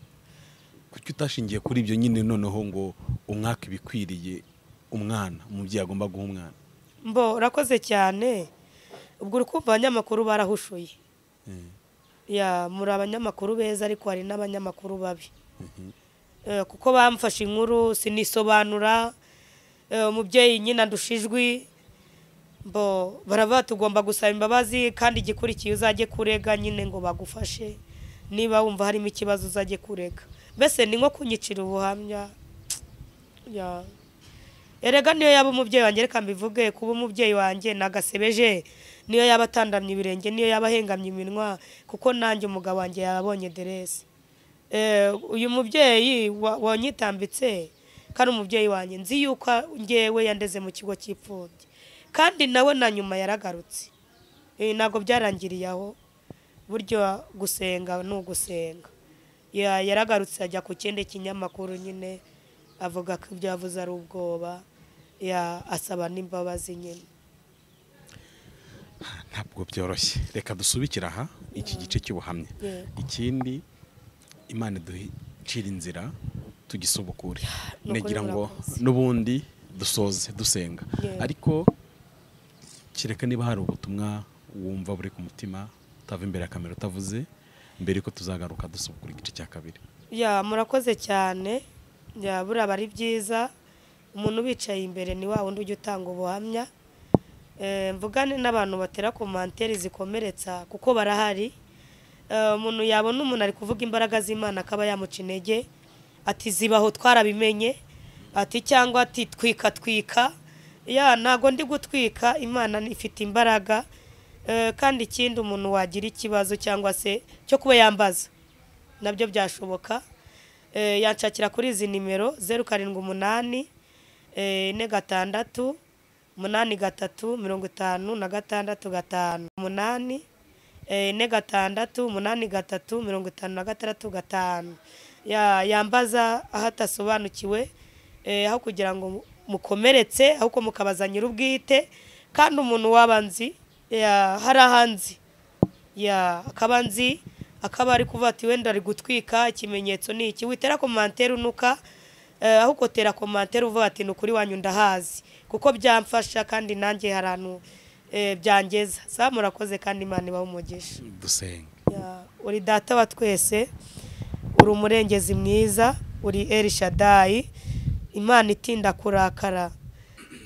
S4: kuki utashingiye kuri ibyo nyine noneho ngo umwaka ibikwiriye umwana umubyeyi agomba guha umwana
S1: mbo urakoze cyane ubwo uri kumva abanyamakuru barahushuye
S4: Eh,
S1: ya muri abanyamakuru beza ariko hari n'abanyamakuru babi Eh, kuko bamfashe inkuru sinisobanura Eh, umubyeyi nyine andusha ijwi bo baravuga tugomba gusaba imbabazi kandi igikurikiye uzajye kurega nyine ngo bagufashe niba wumva harimo ikibazo uzajye kurega mbese ni nko kunyicira ubuhamya Ya. erega niyo yaba umubyeyi wanjye reka mbivuge kuba umubyeyi wanjye nagasebeje niyo yaba atandamye ibirenge niyo yaba ahengamye iminwa kuko nanjye umugabo wanjye yabonye deresi Eh, uyu mubyeyi wa- wanyitambitse kandi umubyeyi wanjye nzi yuko ngewe yandeze mu kigo cy'imfubyi kandi nawe na nyuma yaragarutse Eh, ntabwo byarangiriye aho buryo gusenga ni ugusenga Ya- yaragarutse ajya ku kindi kinyamakuru nyine avuga ko ibyo yavuze ari ubwoba Ya, asaba n'imbabazi nyine
S4: ntabwo byoroshye reka dusubikire aha iki gice cy'ubuhamya
S1: Yeah.
S4: ikindi imana iducira inzira tugisubukure
S1: ni ukuri
S4: nagira ngo
S1: murakoze.
S4: n'ubundi dusoze dusenga
S1: Yeah.
S4: ariko kereka niba hari ubutumwa wumva buri ku mutima utava imbere ya kamera utavuze mbere yuko tuzagaruka dusubukura igice cya kabiri
S1: ya murakoze cyane ya buraba ari byiza umuntu ubicaye imbere ni wa wundi ujya utanga ubuhamya Eh, mvugane n'abantu batera komanteri zikomeretsa kuko barahari Eh, umuntu yabona umuntu ari kuvuga imbaraga z'imana akaba yamuca intege ati zibaho twarabimenye ati cyangwa ati twika twika ya ntago ndi gutwika imana ni- ifite imbaraga Eh, kandi ikindi umuntu wagira ikibazo cyangwa se cyo kuba yambaza nabyo byashoboka Eh, yanshakira kuri izi nimero zeru karindwi umunani eh, ine gatandatu umunani gatatu mirongo itanu na gatandatu gatanu umunani eh, ine gatandatu umunani gatatu mirongo itanu na gatandatu gatanu Ya- yambaza aho atasobanukiwe eh, aho kugira ngo mukomeretse ahubwo mukabaza nyir'ubwite kandi umuntu waba nzi ya- hari ahanzi ya akaba nzi akaba ari kuvuga ati wenda ari gutwika ikimenyetso ni iki witera komantere unuka eh, ahubwo tera komantere uvuga ati ni ukuri wanyu ndahazi kuko byamfasha kandi nanjye hari ahantu eh, byangeza sa murakoze kandi imana ibahe umugisha
S4: dusenga
S1: Ya, uri data wa twese uri umurengezi mwiza uri erishadayi imana itinda kurakara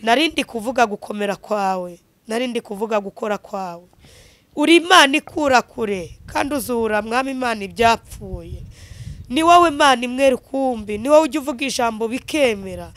S1: narindi kuvuga gukomera kwawe narindi kuvuga gukora kwawe uri imana ikura kure kandi uzura mwami imana ibyapfuye ni wowe imana imwe rukumbi ni wowe ujya uvuga ijambo bikemera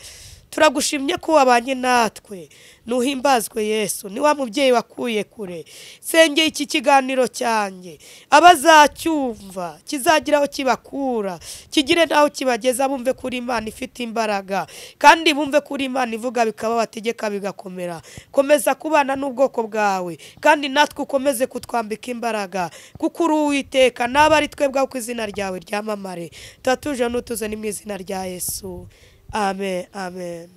S1: turagushimye ko wabanye natwe ntuhimbazwe yesu ni wa mubyeyi wakuye kure senge iki kiganiro cyanjye abazacyumva kizagira aho kibakura kigire n'aho kibageza bumve kuri imana ifite imbaraga kandi bumve kuri imana ivuga bikaba bategeka bigakomera komeza kubana n'ubwoko bwawe kandi natwe ukomeze kutwambika imbaraga kuko uri uwiteka n'abo ari twebwe ku izina ryawe ryamamare tuba tuje n'utuze ni mu izina rya yesu amen amen